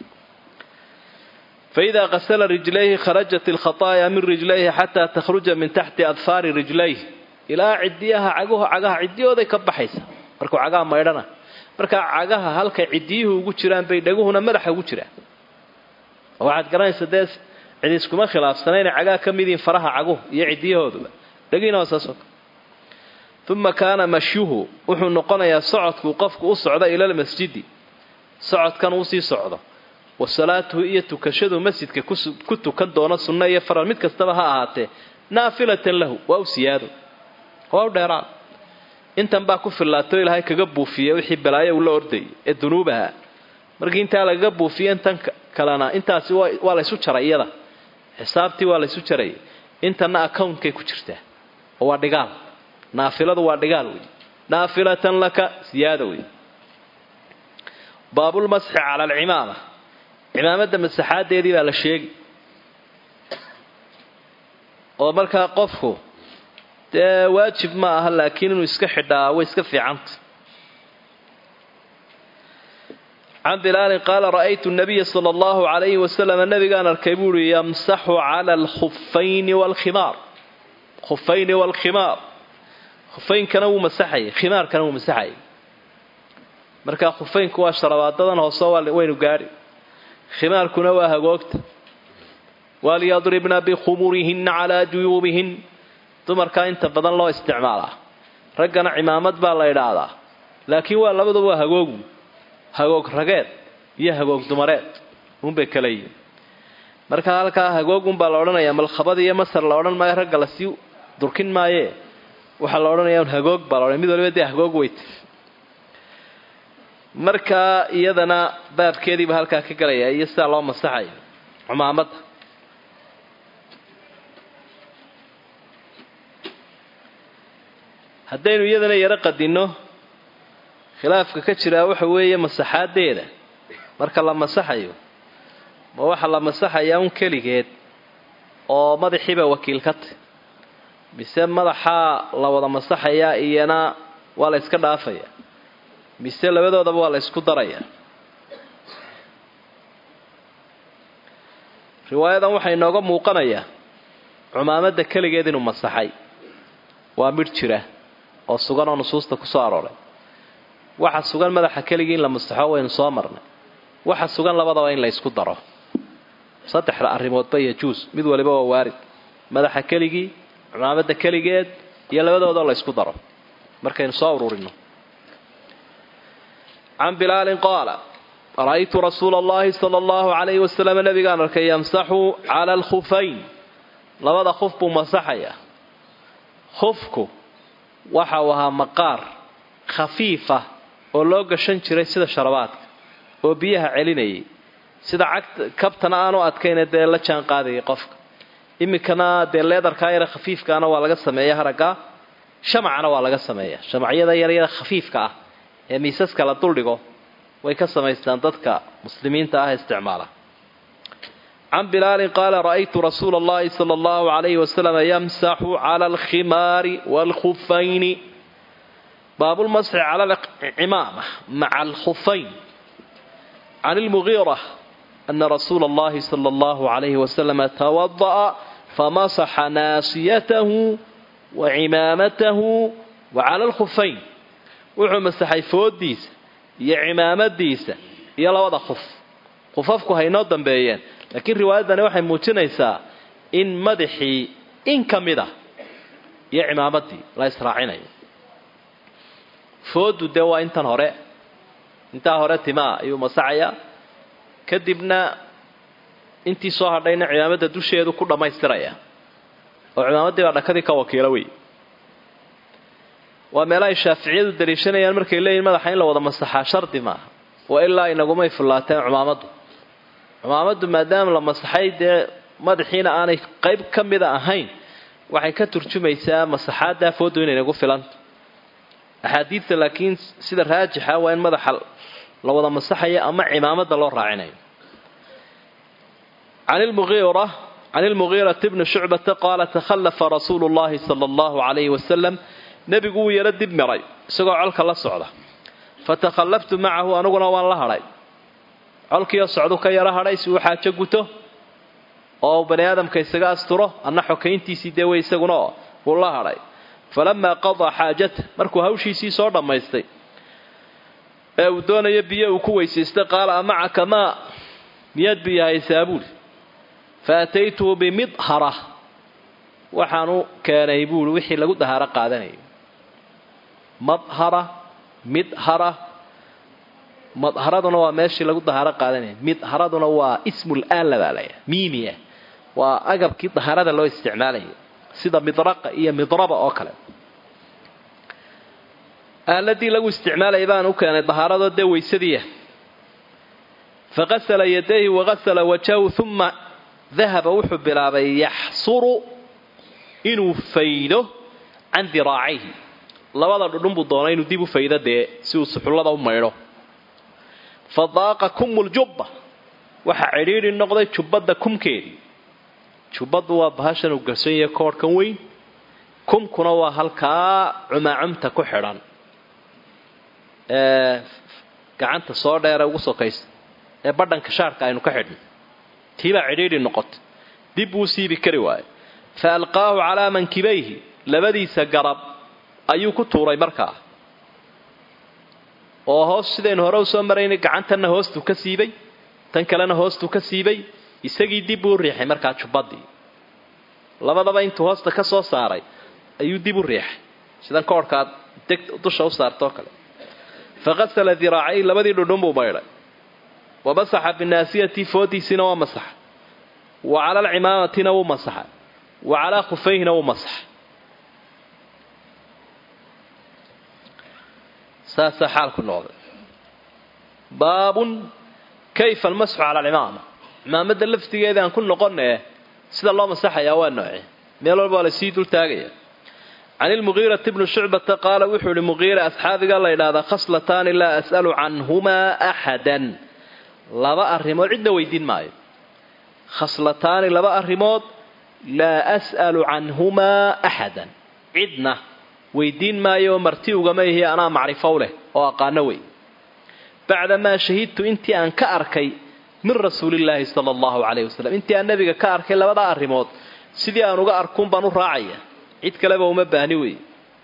faidaa qasala rijlayhi kharajat alkhataaya min rijlayhi xataa takhruja min taxti adfaari rijlayh ilaa cidiyaha cagaha cagaha cidiyooday ka baxaysa markuu cagaha maydhana markaa cagaha halkay cidiyuhu ugu jiraan bay dhaguhuna madaxa ugu jiraan waxaad garanaysa dee cid iskuma khilaafsana inay cagaa ka mid yihiin faraha caguhu iyo cidiyahooduba dhagiina waa saasoo kale uma kaana mashyuhu wuxuu noqonayaa socodkuu qofku u socdo ila lmasjidi socodkan uusii socdo wa salaatuhu iyo tukashadu masjidka ku tukan doono sunno iyo faral mid kastaba ha ahaatee naafilatan lahu waa u siyaado waa u dheeraad intan baa ku fillaato ilaahay kaga buufiya wixii balaayo uu la ordayay ee dunuubaha markii intaa lagaga buufiya intan kalena intaasi waa laysu jaray iyada xisaabtii waa laysu jarayay intanna accountkay ku jirtaa oo waa dhigaal naafiladu waa dhigaal wey naafilatan laka siyaada wey baabulmasxi cala alcimaama cimaamada masaxaadeedii baa la sheegi oo markaa qofku dee waajib ma aha laakiin inuu iska xidhaa way iska fiicanta can bilaalin qaala ra'aytu nabiya sala allahu calayhi wasalam nabigaan arkay buu uhi yamsaxu cala alkhufayni waalkhimaar khufayni waalkhimaar khufaynkana wuu masaxayay khimaarkana wuu masaxayay markaa khufaynku waa sharabaadadan hoose waynu gaadhi khimaarkuna waa hagoogta walyadribna bikhumurihinna calaa juyuubihin dumarkaa inta badan loo isticmaalaa raggana cimaamad baa la idhaahdaa laakiin waa labaduba waa hagoogu hagoog rageed iyo hagoog dumareed unbay kala yihin marka halkaa hagoogunbaa la odhanayaa malkhabad iyo masar la odhan maayo ragga lasii durkin maayee waxaa la odhanayaa un hagoog baa la odhanaya mid waliba dee hagoog weyta markaa iyadana baabkeediiba halkaa ka galaya iyo sidaa loo masaxayo cumaamadda haddaynu iyadana yaro qadinno khilaafka ka jiraa waxa weeye masaxaadeeda marka la masaxayo ma waxa la masaxayaa un keligeed oo madaxiiba wakiil ka tahy mise madaxaa la wada masaxayaa iyana waa la yska dhaafaya mise labadoodaba waa la ysku daraya riwaayadan waxaa inooga muuqanayaa cumaamadda keligeed inuu masaxay waa midh jira oo sugan oo nusuusta ku soo arooray waxa sugan madaxa keligii in la masaxo waynu soo marnay waxa sugan labadaba in la ysku daro saddexda arrimoodba yajuus mid waliba waa waarid madaxa keligii cumaamadda keligeed iyo labadoodao la ysku daro markaynu soo ururino can bilaalin qaala ra'aytu rasuula allahi sala allahu calayhi wasalam nabigaan arkay yamsaxu cala alkhufayn labada khuf buu masaxaya khufku waxa uu ahaa maqaar khafiifa oo loo gashan jiray sida sharabaadka oo biyaha celinayay sida cagta kabtana aanu adkayna dee la jaan qaadayay qofka iminkana dee leedarkaa yara khafiifkaana waa laga sameeya haragga shamacana waa laga sameeya shamacyada yaryara khafiifka ah ee miisaska la duldhigo way ka samaystaan dadka muslimiinta ah isticmaala can bilaalin qaala ra'aytu rasuula allahi sala allahu calayhi wasalam yamsaxu cala alkhimaari waalkhufayni baabulmasxi cala alcimaama maca alkhufayn can ilmugiira ana rasuula allahi sala allahu calayhi wasalam tawada'a famasaxa naasiyatahu wa cimaamatahu wa cala alkhufayn wuxuu masaxay foodiisa iyo cimaamadiisa iyo labada khuf khufafku haynoo dambeeyeen laakiin riwaayaddani waxay muujinaysaa in madaxii in ka mid a iyo cimaamaddii la israacinayo foodu dee waa intan hore intaa hore timaa ayuu masaxayaa kadibna intii soo hadhayna cimaamadda dusheedu ku dhammaystiraya oo cimaamaddii baa dhakadii ka wakiilo wey waa meela ay shaaficiyadu daliishanayaan markay leeyihin madaxa in la wada masaxaa shardi maaha wa ilaa inagumay fullaateen cumaamaddu cumaamaddu maadaama la masaxay dee madaxiina aanay qayb ka mida ahayn waxay ka turjumaysaa masaxaaddaa foodu inay nagu filanta axaadiidta laakiin sida raajixa waa in madaxa la wada masaxayo ama cimaamadda loo raacinayo can ilmuiira can ilmugiirati bni shucbata qaala takhallafa rasuulu llahi sala allahu calayhi wasalam nebigu wuu yaro dib miray isagoo colka la socda fatakhallaftu macahu aniguna waan la hadhay colkiioo socdu ka yaro hadhay si uu xaajo guto oo bani aadamka isaga asturo anna xokayntiisii dee wey isaguna oo wuu la hadhay falamaa qadaa xaajata markuu hawshiisii soo dhammaystay ee uu doonayo biyo uu ku weysaystay qaala amacaka maa miyaad biyo haysaa buuli fa ataytuhu bimidhara waxaanu keenay buuli wixii lagu dahaaro qaadanayo madhara midhara madharaduna waa meeshii lagu dahaaro qaadanaya midharaduna waa ismul aala baa laya miimiya waa agabkii dahaarada loo isticmaalaya sida midraqa iyo midraba oo kale aaladii lagu isticmaalaya baan u keenay dahaaradoo dee weysadiiya faqasala yadayhi waqasala wajahu uma dahaba wuxuu bilaabay yaxsuru inuu faydo can diraacayhi labada dhudhun buu doonay inuu dib u faydo dee si uu suxullada u maydho fa daaqa kummuljubba waxaa cidhiidhi noqday jubbadda kumkeedii jubbaddu waa bahashan uu garsan yahay koodhkan weyn kumkuna waa halkaa cumaacumta ku xidhan ee gacanta soo dheere ugu sokaysa ee badhanka shaarka aynu ka xidhno tiibaa cidhiidhi noqotay dib buu siibi kari waayo fa alqaahu calaa mankibayhi labadiisa garab ayuu ku tuuray markaa oo hoos sidaynu hore u soo maraynay gacantanna hoostuu ka siibay tan kalena hoostuu ka siibay isagii dib buu u riixay markaa jubbadii labadaba intuu hoosta ka soo saaray ayuu dib u riixay sidan koorhkaad deg dusha u saartoo kale faqasala diraacay labadii dhudhun buu maydhay wa masaxa binaasiyati foodiisiina waa masaxa wa cala alcimaamatina wuu masaxay wa calaa khufayhina wuu masaxay saasaa xaalku noqday baabun kayfa almasxu cala alcimaama cimaamada laftigeeda aan ku noqone sida loo masaxayaa waa nooce meel walba waa lasii dul taagaya can ilmugiirati bni shucbata qaala wuxuu ihi muqiira asxaabiga la ydhahdaa khaslataani laa as'alu canhumaa axadan laba arrimood cidna weydiin maayo khaslataani laba arrimood laa as'alu canhumaa axadan cidna weydiin maayo marti ugama ihi anaa macrifow leh oo aqaano wey bacdamaa shahidtu intii aan ka arkay min rasuulillaahi sala allahu calayhi wasalam intii aan nabiga ka arkay labadaa arrimood sidii aan uga arkuun baan u raacaya cid kaleba uma baahni wey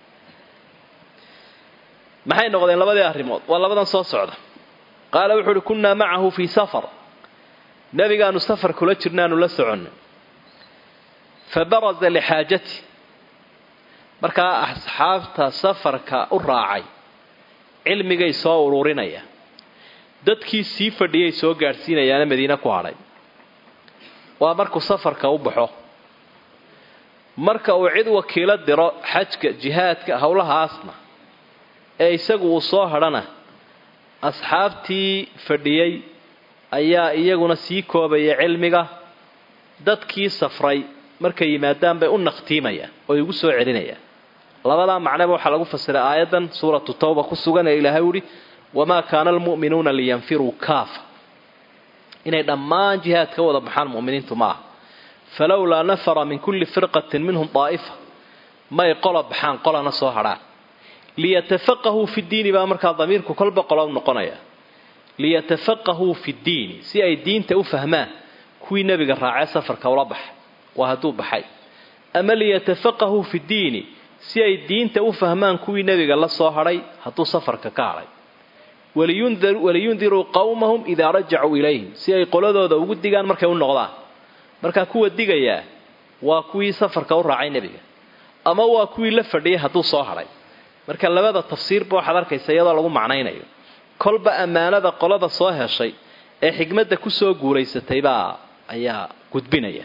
maxay noqdeen labadii arrimood waa labadan soo socda qaala wuxuu uhi kunnaa macahu fii safar nabigaanu safar kula jirnaanu la soconnay fa baraza lixaajati markaa asxaabta safarka u raacay cilmigay soo ururinaya dadkii sii fadhiyay soo gaadhsiinayaana madiine ku hadhay waa markuu safarka u baxo marka uu cid wakiilo diro xajka jihaadka howlahaasna ee isagu uu soo hadhana asxaabtii fadhiyey ayaa iyaguna sii koobaya cilmiga dadkii safray markay yimaadaan bay u naqtiimayaan oo igu soo celinayaan labadaa macnaba waxaa lagu fasiray aayaddan suuratu tawba ku sugan ee ilaahay uhi wamaa kaana almu'minuuna liyanfiruu kaafa inay dhammaan jihaad ka wada baxaan mu'miniintu ma aha falowlaa nafara min kulli firqatin minhum daa'ifa may qola baxaan qolana soo hadhaan liyatafaqahuu fi ddiini baa markaa damiirku kolba qolo noqonaya liyatafaqahuu fi ddiini si ay diinta u fahmaan kuwii nebiga raacee safarka ula baxay waa hadduu baxay ama liyatafaqahuu fi ddiini si ay diinta u fahmaan kuwii nebiga la soo hadhay hadduu safarka ka hadhay waliyundiruu qowmahum idaa rajacuu ilayhim si ay qoladooda ugu digaan markay u noqdaan markaa kuwa digayaa waa kuwii safarka u raacay nebiga ama waa kuwii la fadhiyay hadduu soo hadhay marka labada tafsiirba waxaad arkaysa iyadoo lagu macnaynayo kolba ammaanada qolada soo heshay ee xigmadda kusoo guulaysataybaa ayaa gudbinaya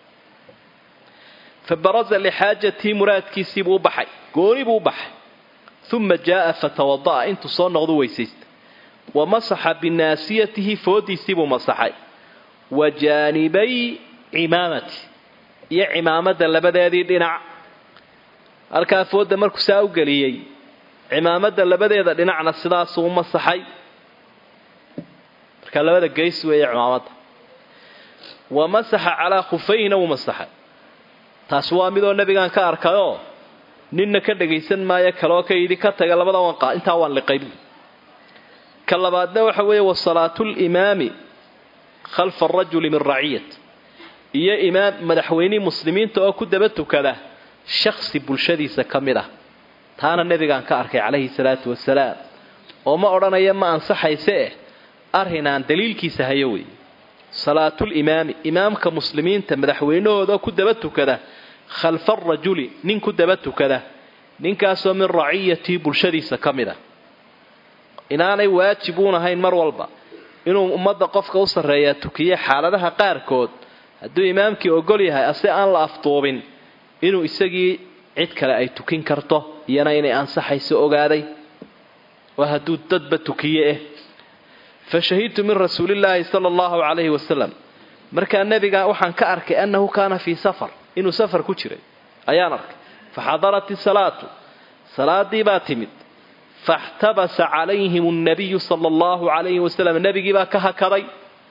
fa baraza lixaajatii muraadkiisiibuu u baxay gooni buu u baxay uma jaaa fatawada'a intuu soo noqdu weysaysta wa masaxa binaasiyatihi foodiisiibuu masaxay wa jaanibay cimaamati iyo cimaamada labadeedii dhinac halkaa fooda markuu saa u geliyey cimaamada labadeeda dhinacna sidaasuu u masaxay markaa labada geys weeye cimaamada wa masaxa calaa khufayhina wuu masaxay taasi waa midoo nabigaan ka arkayoo ninna ka dhagaysan maayo kaloo ka yidhi ka taga labada wanqa intaa waan liqay buu ka labaadna waxa weeye wa salaatulimaami khalfa arajuli min raciyat iyo imaam madaxweynihii muslimiinta oo ku daba tukada shaksi bulshadiisa ka mid ah taana nebigaan ka arkay calayhi salaatu wasalaam oo ma odhanaya ma ansaxayse eh arrinaan daliilkiisa hayo weeye salaatulimaami imaamka muslimiinta madaxweynahooda ku daba tukada khalfa arajuli nin ku daba tukada ninkaasoo min raciyatii bulshadiisa ka mid ah inaanay waajib uun ahayn mar walba inuu ummadda qofka u sarreeyaa tukiye xaaladaha qaarkood hadduu imaamkii ogol yahay ase aan la afduubin inuu isagii cid kale ay tukin karto iyana inay ansaxayso ogaaday waa hadduu dadba tukiye eh fa shahidtu min rasuulillaahi sala allahu calayhi wasalam markaa nebiga waxaan ka arkay annahu kaana fii safar inuu safar ku jiray ayaan arkay fa xadarat isalaatu salaadii baa timid faxtabasa calayhim nnabiyu sala allahu calayhi wasalam nebigii baa ka hakaday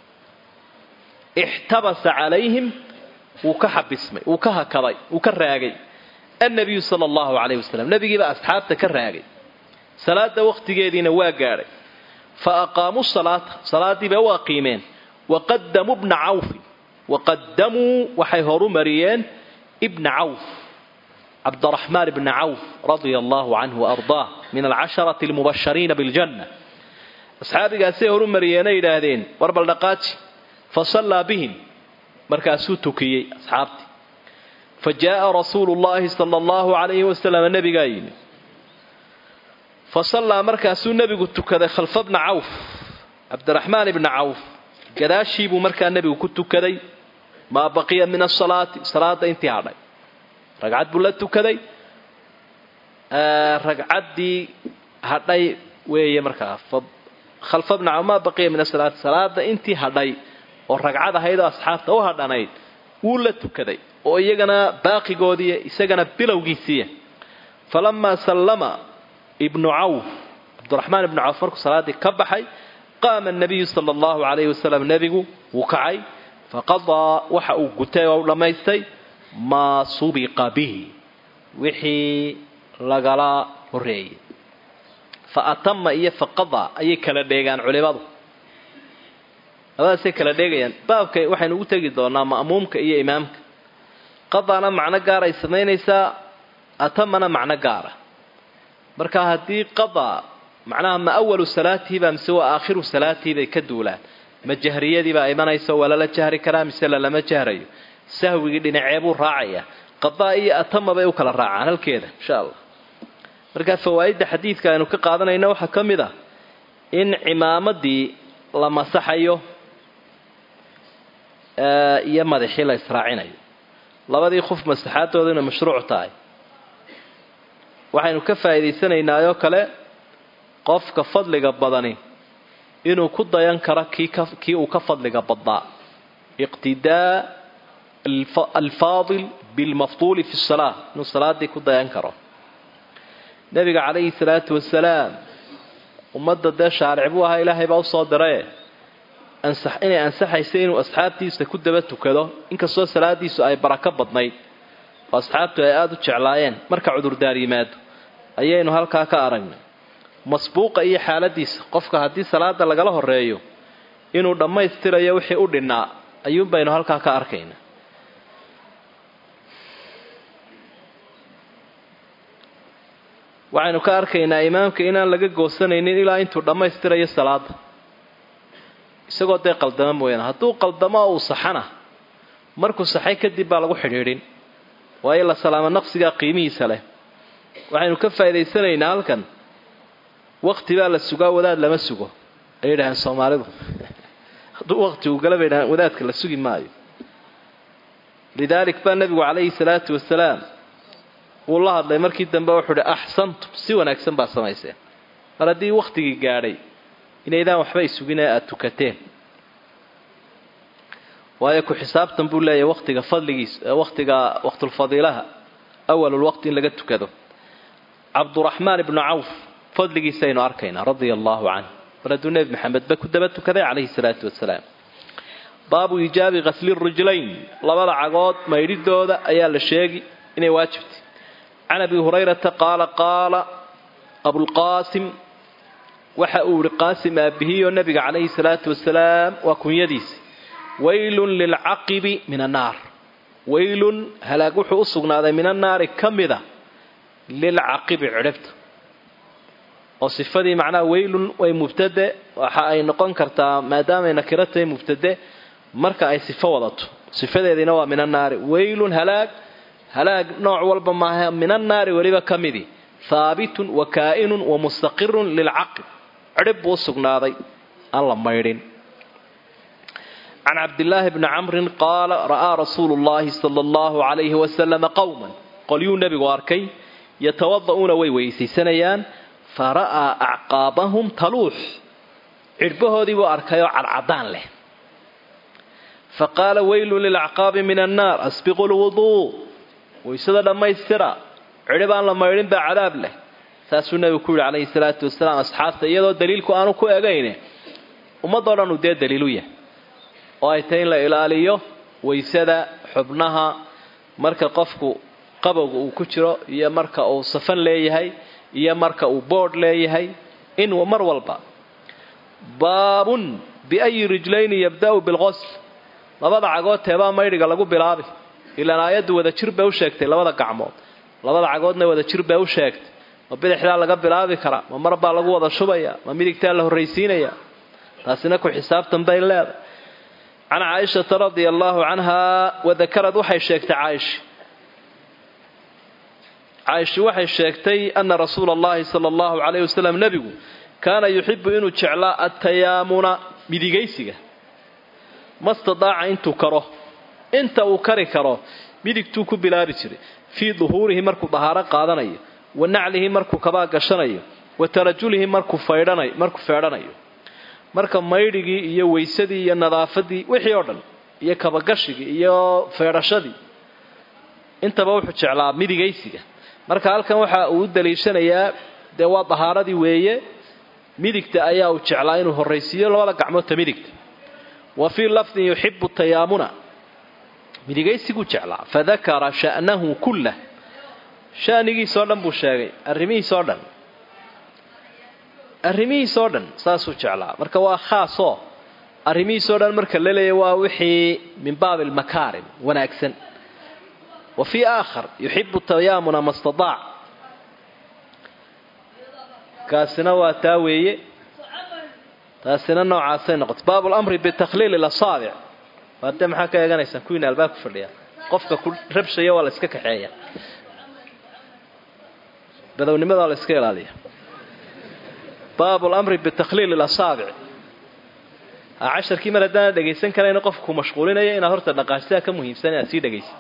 ixtabasa calayhim wuu ka xabismay wuu ka hakaday wuu ka raagay annabiyu sala allahu calayhi wasalam nebigiibaa asxaabta ka raagay salaada wakhtigeediina waa gaadhay fa aqaamuu salaata salaaddii bay u aqiimeen waqadamuu bna cawfin waqadamuu waxay horu mariyeen ibna cawf cabdiraxmaan bna cawf radia allahu canhu waardaah min alcasharati almubashariina biljanna asxaabigaasay horu mariyeenay yidhaahdeen war baldhaqaaji fa sallaa bihim markaasuu tukiyey asxaabtii fa jaaa rasuulu llaahi sala allahu calayhi wasalam nebigaa yimi fa sallaa markaasuu nebigu tukaday khalfa bna cawf cabdiraxmaan ibna cawf gadaashiibuu markaa nebigu ku tukaday maa baqiya min asalaati salaada intii hadhay ragcad buu la tukaday ragcaddii hadhay weeye markaa khalfa bna maa baqiya min asalaati salaada intii hadhay oo ragcad ahayd oo asxaabta u hadhanayd wuu la tukaday oo iyagana baaqigoodiiy isagana bilowgiisiiya falamaa sallama ibnu cawf cabdiraxmaan ibnu cawf markuu salaaddii ka baxay qaama nabiyu sala allahu calayhi wasalam nebigu wuu kacay faqadaa waxa uu gutay oo u dhammaystay maa subiqa bihi wixii lagala horeeyey fa atama iyo faqadaa ayay kala dheegaan culimadu labadaasay kala dheegayaan baabka waxaynu ugu tegi doonaa ma'muumka iyo imaamka qadaana macno gaaray samaynaysaa atamana macno gaara marka haddii qadaa macnaha ma awalu salaatihiba mise waa aakhiru salaatihi bay ka duulaan ma jahriyadiibaa imanaysa waa lala jahri karaa mise lalama jahrayo sahwigii dhinaceebuu raacaya qadaa iyo atama bay u kala raacaan halkeeda insha allah markaa fawaa'idda xadiidka aynu ka qaadanayna waxaa ka mid ah in cimaamadii la masaxayo iyo madaxii la israacinayo labadii qof masaxaadooda inay mashruuc tahay waxaynu ka faa'iidaysanaynaaoo kale qofka fadliga badani inuu ku dayan karo kii uu ka fadliga badnaa iqtidaa alfaadil bilmafduuli fi salaa inuu salaadii ku dayan karo nebiga calayhi salaatu wasalaam ummadda dee shaaric buu ahaa ilaahay baa usoo dirae inay ansaxaysa inuu asxaabtiisa ku daba tukado inkastoo salaadiisu ay barako badnayd oo asxaabtu ay aada u jeclaayeen marka cudurdaar yimaado ayaynu halkaa ka aragnay masbuuqa iyo xaaladiisa qofka haddii salaada lagala horeeyo inuu dhammaystirayo wixii u dhinnaa ayuunbaynu halkaa ka arkaynaa waxaynu ka arkaynaa imaamka inaan laga goosanaynin ilaa intuu dhammaystirayo salaada isagoo dee qaldamo mooyaane hadduu qaldamo uu saxana markuu saxay kadib baa lagu xidhiidhin waayo la salaamo naqsigaa qiimihiisa leh waxaynu ka faa'idaysanaynaa halkan wakti baa la sugaa wadaad lama sugo ay yidhaaheen soomaalidu hadduu wakti uu gala bay dhahaan wadaadka la sugi maayo lidaalik baa nebigu calayhi salaatu wasalaam wuu la hadlay markii dambe wuxuu uhi axsantum si wanaagsan baa samayseen mar haddii wakhtigii gaadhay inaydaan waxba isugin ee aada tukateen waayo ku xisaabtan buu leeyahay waktiga fadligiis waktiga waqtulfadiilaha awalulwaqti in laga tukado cabduraxmaan ibnu cawf fadligiisaynu arkaynaa radia allaahu canh mar hadduu nebi maxamedba ku daba tukaday calayhi salaatu wasalaam baabu iijaabi kasli rijlayn labada cagood maydhidooda ayaa la sheegi inay waajibtay can abi hurayrata qaala qaala abulqaasim waxa uu ihi qaasim aabihiyo nebiga calayhi salaatu wasalaam waa kunyadiisi waylun lilcaqibi min annaar waylun halaag wuxuu u sugnaaday min annaari ka mida lilcaqibi cidhibta oo sifadii macnaha waylun way mubtade waxa ay noqon kartaa maadaamay nakiro tahay mubtade marka ay sifo wadato sifadeediina waa min annaari waylun halaag halaag nooc walba maaha min annaari weliba ka midi haabitun wa kaa'inun wa mustaqirun lilcaqib cidhib buu u sugnaaday aan la maydhin can cabdillaahi bni camrin qaala ra'aa rasuulu llaahi sala allahu calayhi wasalama qowman qolyuu nebigu arkay yatawada'uuna way weysaysanayaan fa ra'aa acqaabahum taluux cidhbahoodii buu arkayoo cadcadaan leh fa qaala weylun lilacqaabi min annaar asbiqu lwuduu waysada dhammaystira cidhib aan la maydhin baa cadaab leh saasuu nebigu ku yidhi calayhi salaatu wasalaam asxaabta iyadoo daliilku aanu ku egayne ummadoo dhan uu dee daliilu yahay oo ay tahay in la ilaaliyo waysada xubnaha marka qofku qabowga uu ku jiro iyo marka uu safan leeyahay iyo marka uu boodh leeyahay in mar walba baabun biayi rijlayni yabda'u bilqosl labada cagood teebaa maydhiga lagu bilaabi ilaan aayaddu wada jir bay u sheegtay labada gacmood labada cagoodna wada jir bay u sheegtay ma bidixdaa laga bilaabi karaa ma mar baa lagu wada shubaya ma midigtaa la horraysiinaya taasina ku xisaabtan bay leedahay can caaishata radia allaahu canhaa wadakarad waxay sheegtay caaisha caaisha waxay sheegtay ana rasuula allahi sala allahu calayh wasalam nebigu kaana yuxibu inuu jeclaa atayaamuna midigaysiga mastadaaca intuu karo inta uu kari karo midigtuu ku bilaabi jiray fii duhuurihi markuu dahaaro qaadanayo wa naclihi markuu kabaa gashanayo wa tarajulihi markuu faydhanayo markuu feedhanayo marka maydhigii iyo weysadii iyo nadaafadii wixii oo dhan iyo kabagashigii iyo feedhashadii intaba wuxuu jeclaa midigaysiga marka halkan waxa uu u daliishanayaa dee waa dahaaradii weeye midigta ayaa uu jeclaa inuu horraysiiyo labada gacmoodta midigta wa fii lafdin yuxibu tayaamuna midigaysiguu jeclaa fadakara sha'nahu kullah shanigiisoo dhan buu sheegay arrimihiisoo dhan arrimihiisoo dhan saasuu jeclaa marka waa khaasoo arrimihiisoo dhan marka la leeya waa wixii min baabi almakaarim wanaagsan wa fii aakhar yuxibu tayaamuna ma stadaac kaasina waa taa weeye taasina noocaasay noqotay baabu lamri bitakhliil ilasaabic waade maxaa ka eeganaysaan kuwiina albaab ku fadhiya qofka ku rabshaya waa la iska kaxeeya badownimadaa la iska ilaaliya baabu lamri bitakhliil ilasaabic casharkii mar haddaana dhegaysan karayna qofka ku mashquulinaya inaad horta dhaqaajsidaa ka muhiimsan inaad sii dhegaysid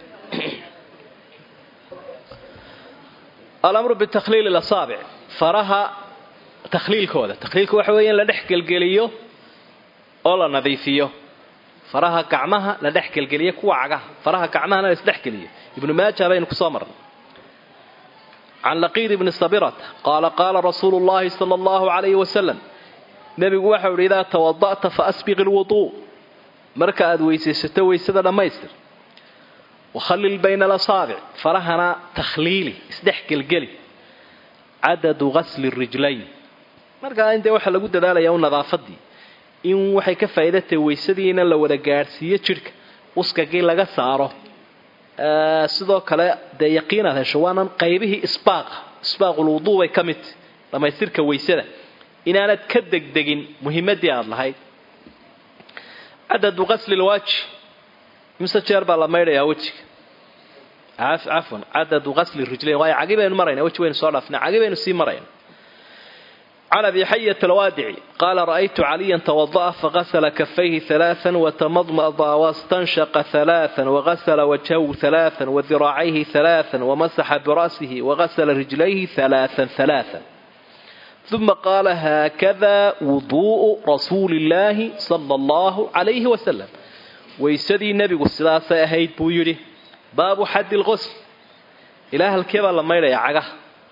alamru bitakhliil ilasaabic faraha takhliilkooda takhliilka waxa weeye in la dhex gelgeliyo oo la nadiifiyo faraha gacmaha la dhex gelgeliyo kuwa cagaha faraha gacmahana la isdhexgeliyo ibnu maaja baynu kusoo marnay can laqiid ibni sabirata qaala qaala rasuulu llahi sala allahu calayhi wasalam nebigu waxau idhi idaa tawada'ta fa asbiq ilwuduu marka aad weysaysato weysada dhammaystir wakhallil bayna alasaabic farahana takhliili isdhex gelgeli cadadu ghasli rijlayn markaa intee waxaa lagu dadaalayaa u nadaafadii in waxay ka faa'iidatahay weysadiina la wada gaadhsiiyo jidhka uskagii laga saaro sidoo kale dee yaqiinaad hesho waanan qaybihii isbaaqa isbaaqulwuduu bay ka mid dhammaystirka weysada inaanad ka degdegin muhimadii aada lahayd cadadu qasli lwaaji imse jeer baa la maydhayaa wejiga cafwan cadadu qasli rijlayn waayo cagi baynu marayna weji waynu soo dhaafna cagi baynu sii marayna can abi xayat alwaadici qaala ra'aytu caliyan tawada'a fagasla kafayhi halaaan watamadmada wastanshaqa halaaan wagasla wajhahu halaaan wadiracayhi halaaan wamasaxa bira'sihi wagasla rijlayhi halaaan halaaan uma qaala haakada wuduu'u rasuuli illaahi sala allahu calayhi wasalam weysadii nebigu sidaasay ahayd buu yidhi baabu xaddi lqosl ilaa halkee baa la maydhayaa cagaha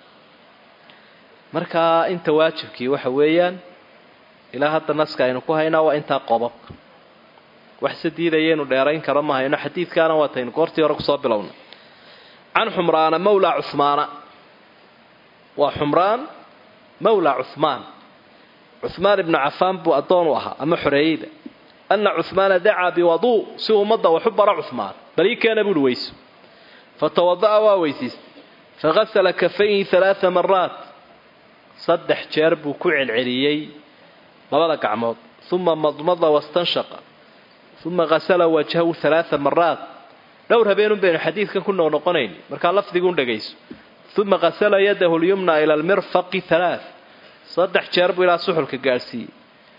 markaa inta waajibkii waxa weeyaan ilaa hadda naska aynu ku haynaa waa intaa qobabka wax se diidayaynu dheerayn karo ma hayno xadiidkaana waataynu goortii hore kusoo bilowna can xumraana mawlaa cuhmaana waa xumraan mawlaa cuhmaan cuhmaan ibnu cafaan buu addoon u ahaa ama xoreeyeyda ana cuhmaana dacaa biwaduu si ummadda waxu bara cuhmaan bal ii keena buuhi weyso fatawada'a waa weysiistay fagasala kafayhi halaaa maraat saddex jeer buu ku celceliyey labada gacmood uma madmada wastanshaqa uma gasala wajhahu halaaa maraat dhowr habeenun baynu xadiidkan ku noqnoqonayn markaa lafdiguun dhegayso uma gasala yadahu lyumna ila almirfaqi halaa saddex jeer buu ilaa suxulka gaadhsiiyey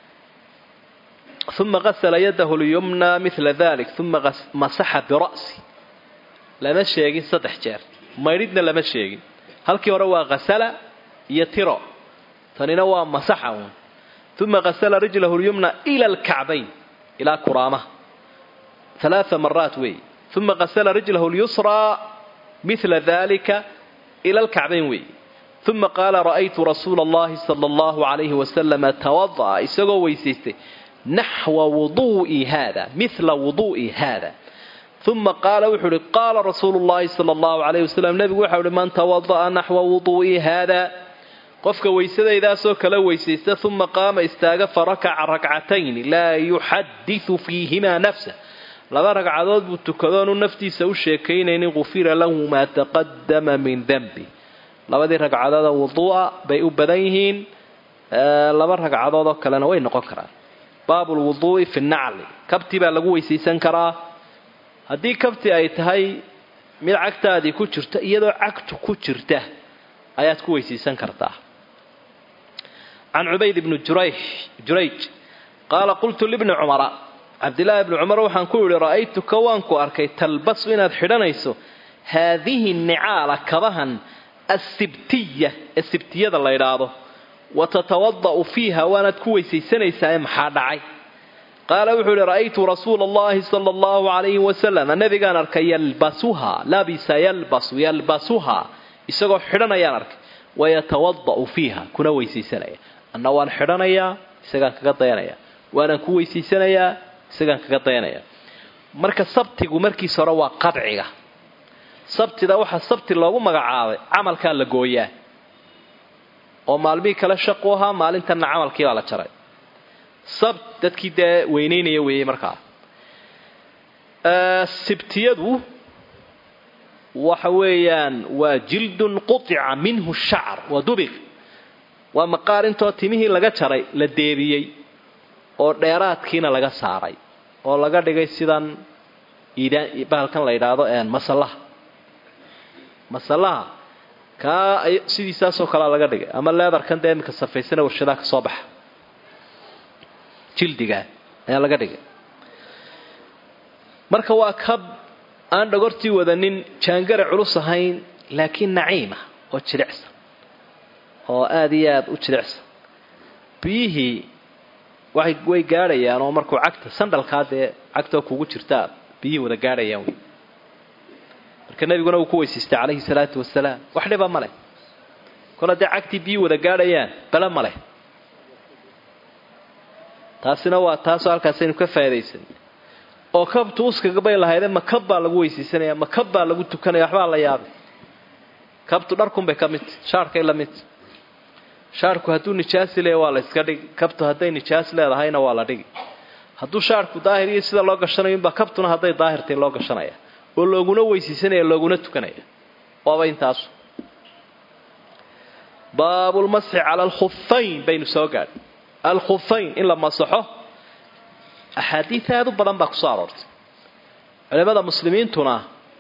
uma gasala yadahu lyumna mila dalik uma masaxa bira'si lama sheegin saddex jeer maydhidna lama sheegin halkii hore waa hasala iyo tiro tanina waa masaxa uun uma gasala rijlahu lyumna ila alkacbayn ilaa kuraamaha alaaa maraat weey uma gasala rijlahu lyusraa mila dalika ila alkacbayn weey uma qaala ra'aytu rasuula allahi sala allahu calayhi wasalama tawada'a isagoo weysaystay naxwa wuduu'i haada mila wuduu'i haada uma qaala wuxuu uhi qaala rasuulu llahi sala allahu calayh wasalam nebigu waxau uhi man tawada'a naxwa wuduu'i haada qofka weysadaydaasoo kala weysaysta uma qaama istaaga farakaca rakcatayni laa yuxadisu fiihimaa nafsa laba ragcadood buu tukadoonu naftiisa u sheekaynaynin gufira lahu maa taqadama min dembi labadii ragcadooda wuduu'a bay u badan yihiin laba ragcadood oo kalena way noqon karaan baabu lwuduu'i fi nacli kabti baa lagu weysaysan karaa haddii kabti ay tahay mid cagtaadii ku jirta iyadoo cagtu ku jirta ayaad ku weysaysan kartaa can cubayd bni jurayj qaala qultu libni cumara cabdillaahi bni cumar waxaan ku yidhi ra'aytuka waan ku arkay talbasu inaad xidhanayso haadihi nicaala kabahan asibtiya ee sibtiyada la ydhaahdo wa tatawada' fiiha waanaad ku weysaysanaysaa ee maxaa dhacay qaala wuxuu ihi ra'aytu rasuula allahi sala allahu calayhi wasalam nabigaan arkay yalbasuha labisa yalbasu yalbasuha isagoo xidhanayaan arkay wayatawada'u fiiha kuna weysaysanaya anna waan xidhanayaa isagaan kaga dayanaya waanaan ku weysaysanayaa isagaan kaga dayanaya marka sabtigu markiisa hore waa qadciga sabtida waxaa sabti loogu magacaabay camalkaa la gooyaa oo maalmihii kale shaqu ahaa maalintanna camalkii baa la jaray sabt dadkii dee weynaynaya weeyey markaa sibtiyadu waxa weeyaan waa jildun qutica minhu shacar waa dubiq waa maqaar intoo timihii laga jaray la deebiyey oo dheeraadkiina laga saaray oo laga dhigay sidan bahalkan la yidhaahdo masallaha masallaha kaa sidiisaasoo kalea laga dhigay ama leedarkan dee iminka safaysana warshadaha ka soo baxa jildigaa ayaa laga dhigay marka waa kab aan dhagortii wadanin jaangare culus ahayn laakiin naciima oo jilicsan oo aada iyo aada u jilicsan biyihii waxay way gaadhayaan oo markuu cagta sandhalkaa dee cagtoo kugu jirtaa biyihii wada gaadhayaan wey marka nebiguna uu ku weysiistay calayhi salaatu wasalaam wax dhiba ma leh kol haddee cagtii biyihii wada gaadhayaan bale ma leh taasina waa taasoo halkaasaynu ka faa'idaysan oo kabtu uskagabay lahayde ma kab baa lagu weysaysanaya ma kab baa lagu tukanaya waxbaa la yaabay kabtu dharkunbay ka midta shaarkay la midta shaarku hadduu nijaasi leeya waa la iska dhigi kabtu hadday nijaas leedahayna waa la dhigi hadduu shaarku daahir iyo sida loo gashanayo inbaa kabtuna hadday daahirtay loo gashanaya oo looguna weysaysanaya looguna tukanaya waaba intaasu baabulmasxi cala alkhufayn baynu soo gaadhay alkhufayn in la masaxo axaadiid aada u badan baa kusoo aroortay culimada muslimiintuna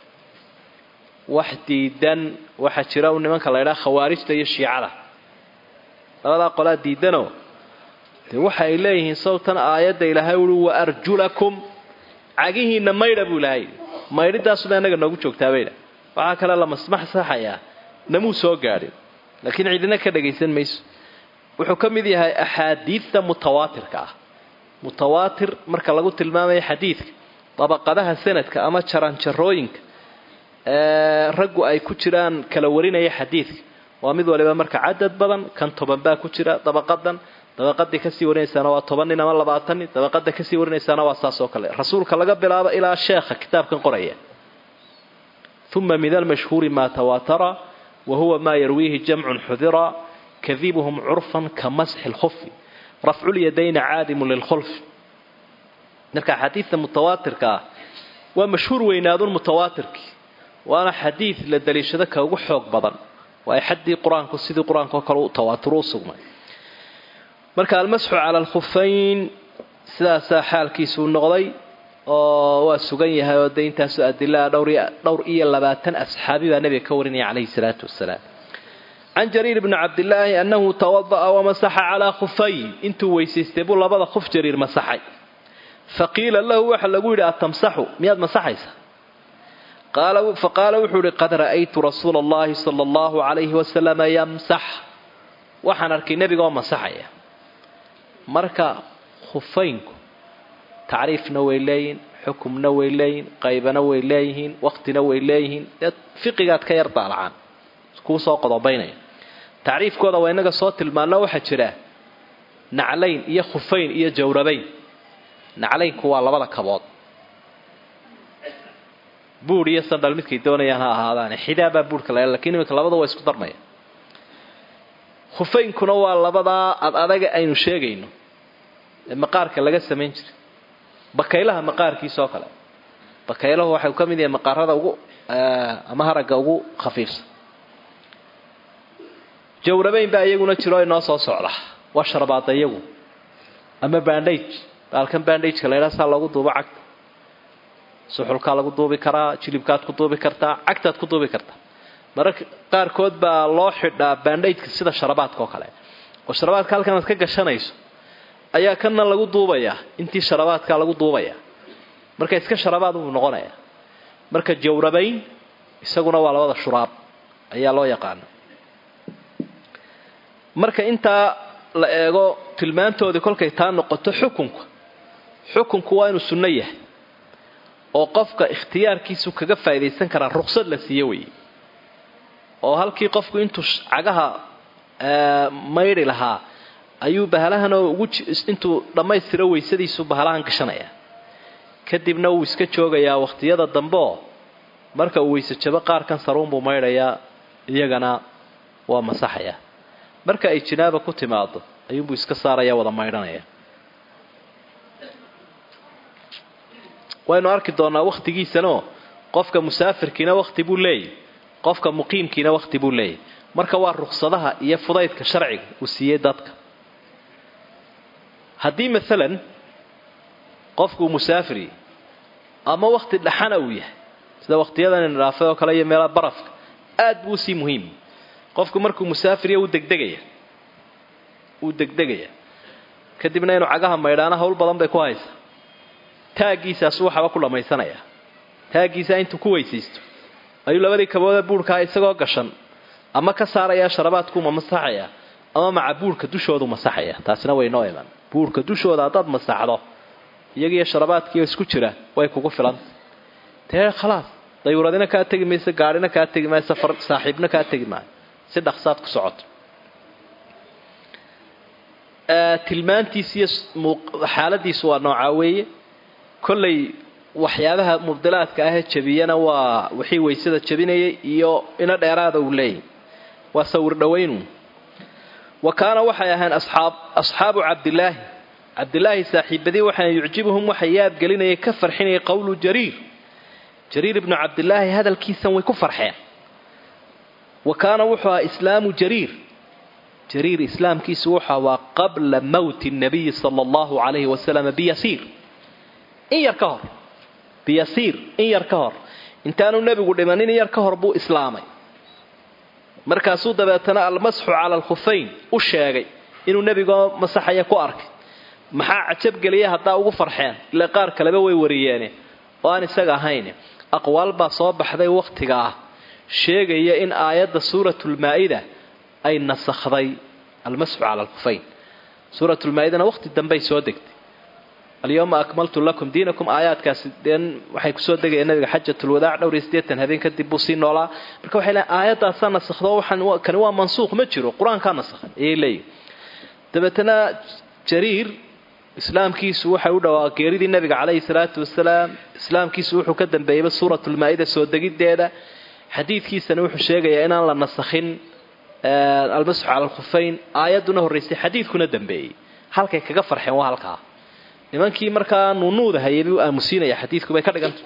wax diidan waxaa jira u nimanka la ydhaha khawaarijta iyo shiicada labadaa qolaa diidanoo dee waxa ay leeyihiin sawtan aayadda ilaahay ui wa arjulakum cagihiinna maydha buu ilaahay maydhidaasuba innaga noogu joogtaa baydha waxaa kale la masmaxsaxayaa namuu soo gaadhin laakiin cidina ka dhagaysan mayso wuxuu ka mid yahay axaadiidta mutawaatirka ah mutawaatir marka lagu tilmaamayo xadiidka dabaqadaha sanadka ama jaranjarooyinka ee raggu ay ku jiraan kala warinaya xadiidka waa mid waliba marka cadad badan kan toban baa ku jira dabaqadan dabaqadii kasii warinaysaana waa toban nin ama labaatan nin dabaqada kasii warinaysaana waa saas oo kale rasuulka laga bilaabo ilaa sheekha kitaabkan qoraya uma min almashhuuri maa tawaatara wa huwa maa yarwiihi jamcun xudira kadibuhum curfan ka masxi lkhufi rafculyadayni caadimu lilkhulfi marka xadiidta mutawaatirka ah waa mashhuur weynaadun mutawaatirkii waana xadiid la daliishado ka ugu xoog badan waa xaddii qur-aanku sidii qur-aanka oo kale u tawaaturo u sugnay marka almasxu cala alkhufayn sidaasaa xaalkiisuu noqday oo waa sugan yahay oo dee intaasoo adilaa dhowr iyo labaatan asxaabi baa nebiga ka warinaya calayhi salaatu wasalaam can jariir bni cabdilaahi annahu tawada'a wamasaxa calaa khufayn intuu weysaystay buu labada khuf jariir masaxay faqiila lahu waxa lagu yidhi atamsaxu miyaad masaxaysa faqaala wuxuu ihi qad ra'aytu rasuula allahi sala allahu calayhi wasalama yamsax waxaan arkay nebigaoo masaxaya marka khufaynku tacriifna way leeyihin xukumna way leeyihin qaybana way leeyihiin waqtina way leeyihiin dee fiqigaad ka yar daalacaan kuu soo qodobaynaya tacriifkooda waa inaga soo tilmaano waxaa jira naclayn iyo khufayn iyo jawrabayn naclaynku waa labada kabood buur iyo sandhal midkay doonayaan ha ahaadaane xidaabaa buurhka la lakiin iminka labada waa isku darmaya khufaynkuna waa labadaa ad adaga aynu sheegayno ee maqaarka laga samayn jiray bakaylaha maqaarkiisa oo kale bakaylahu waxay ka mid yahay maqaarada ugu ama haragga ugu khafiifsan jawrabayn baa iyaguna jiro inoo soo socda waa sharbaada iyagu ama bandage baalkan bandageka la ydhaha saa loogu duubo cagta suxulkaa lagu duubi karaa jilibkaad ku duubi kartaa cagtaad ku duubi kartaa mararka qaarkood baa loo xidhaa bandageka sida sharabaadka oo kale oo sharabaadka halkan aad ka gashanayso ayaa kana lagu duubayaa intii sharabaadkaa lagu duubaya marka iska sharabaad buu noqonaya marka jawrabayn isaguna waa labada shuraab ayaa loo yaqaana marka intaa la eego tilmaantoodii kolkay taa noqoto xukunka xukunku waa inuu sunno yahay oo qofka ikhtiyaarkiisu kaga faa'idaysan karaa ruqsad la siiye weeye oo halkii qofku intuu cagaha maydhi lahaa ayuu bahalahan oo ugu intuu dhammaystiro weysadiisu bahalahan gashanaya kadibna wuu iska joogayaa wakhtiyada dambeoo marka uu weyse jabo qaarkan saruunbuu maydhayaa iyagana waa masaxaya marka ay jinaaba ku timaado ayuunbuu iska saaraya wada maydhanaya waynu arki doonaa wakhtigiisanoo qofka musaafirkiina wakhti buu leeyahy qofka muqiimkiina wakhti buu leeyahy marka waa ruksadaha iyo fudaydka sharciga uu siiyey dadka haddii maalan qofkuu musaafiri ama wakhti dhaxana uu yahay sida wakhtiyadan dhaafay oo kale iyo meelaha barafka aad buu usii muhiim qofku markuu musaafiriya uu degdegaya wuu degdegaya kadibna inuu cagaha maydhaana hawl badan bay ku haysaa taaggiisaasu waxaba ku dhammaysanaya taaggiisaa intuu ku weysaysto ayuu labadii kabooda buurhkaa isagoo gashan ama ka saarayaa sharabaadkuuma masaxaya ama maca buurhka dushoodu masaxaya taasina way noo iman buurhka dushooda haddaad masaxdo iyagiiyo sharabaadkiio isku jira way kugu filanta dee khalaas dayuuradina kaa tegi mayso gaadhina kaa tegi maayo safar saaxiibna kaa tegi maayo si dhaqsaad ku socoto tilmaantiis iyo xaaladiisu waa noocaa weeye kollay waxyaabaha mubdilaadka ahee jabiyana waa wixii waysada jabinayay iyo ina dheeraada uu leeyahy waa sawir dhawaynu wa kaana waxay ahayn asaab asxaabu cabdilaahi cabdilaahi saaxiibadii waxaa yucjibuhum waxay yaabgelinayay ka farxinayay qowlu jariir jariir ibnu cabdilaahi hadalkiisan way ku farxeen wa kaana wuxuu ahaa islaamu jariir jariir islaamkiisu wuxuu waa qabla mowti nabiyi sala allahu calayhi wasalam biyasiir in yar ka hor biyasiir in yar ka hor intaanu nebigu dhimanin in yar ka hor buu islaamay markaasuu dabeetana almasxu cala alkhufayn u sheegay inuu nebigoo masaxaya ku arkay maxaa cajabgeliya haddaa ugu farxeen ila qaar kaleba way wariyeene oo aan isaga ahayn aqwaal baa soo baxday wakhtiga ah sheegaya in aayadda suuratulmaa-ida ay nasakhday almasxu cala alkhufayn suuratulmaa-idana wakhti dambey soo degtay alyawma akmaltu lakum diinakum aayaadkaasi deen waxay kusoo degayeen nabiga xajatulwadaac dhowr iyo siddeetan habeen kadib buu sii noolaa marka waxay leeyn aayaddaasaa nasakhdo waxaan kani waa mansuuq ma jiro qur-aankaa nasakhay ayay leeyihin dabeetana jariir islaamkiisu waxay u dhawaa geeridii nabiga calayhi salaatu wasalaam islaamkiisu wuxuu ka dambeeyeyba suuratulmaa-ida soo degiddeeda xadiidkiisana wuxuu sheegayaa inaan la nasakhin almasxu cala alkhufayn aayadduna horraysay xadiidkuna dambeeyey halkay kaga farxeen waa halkaa nimankii markaa nuunuuda hayay buu aamusiinaya xadiidku bay ka dhiganta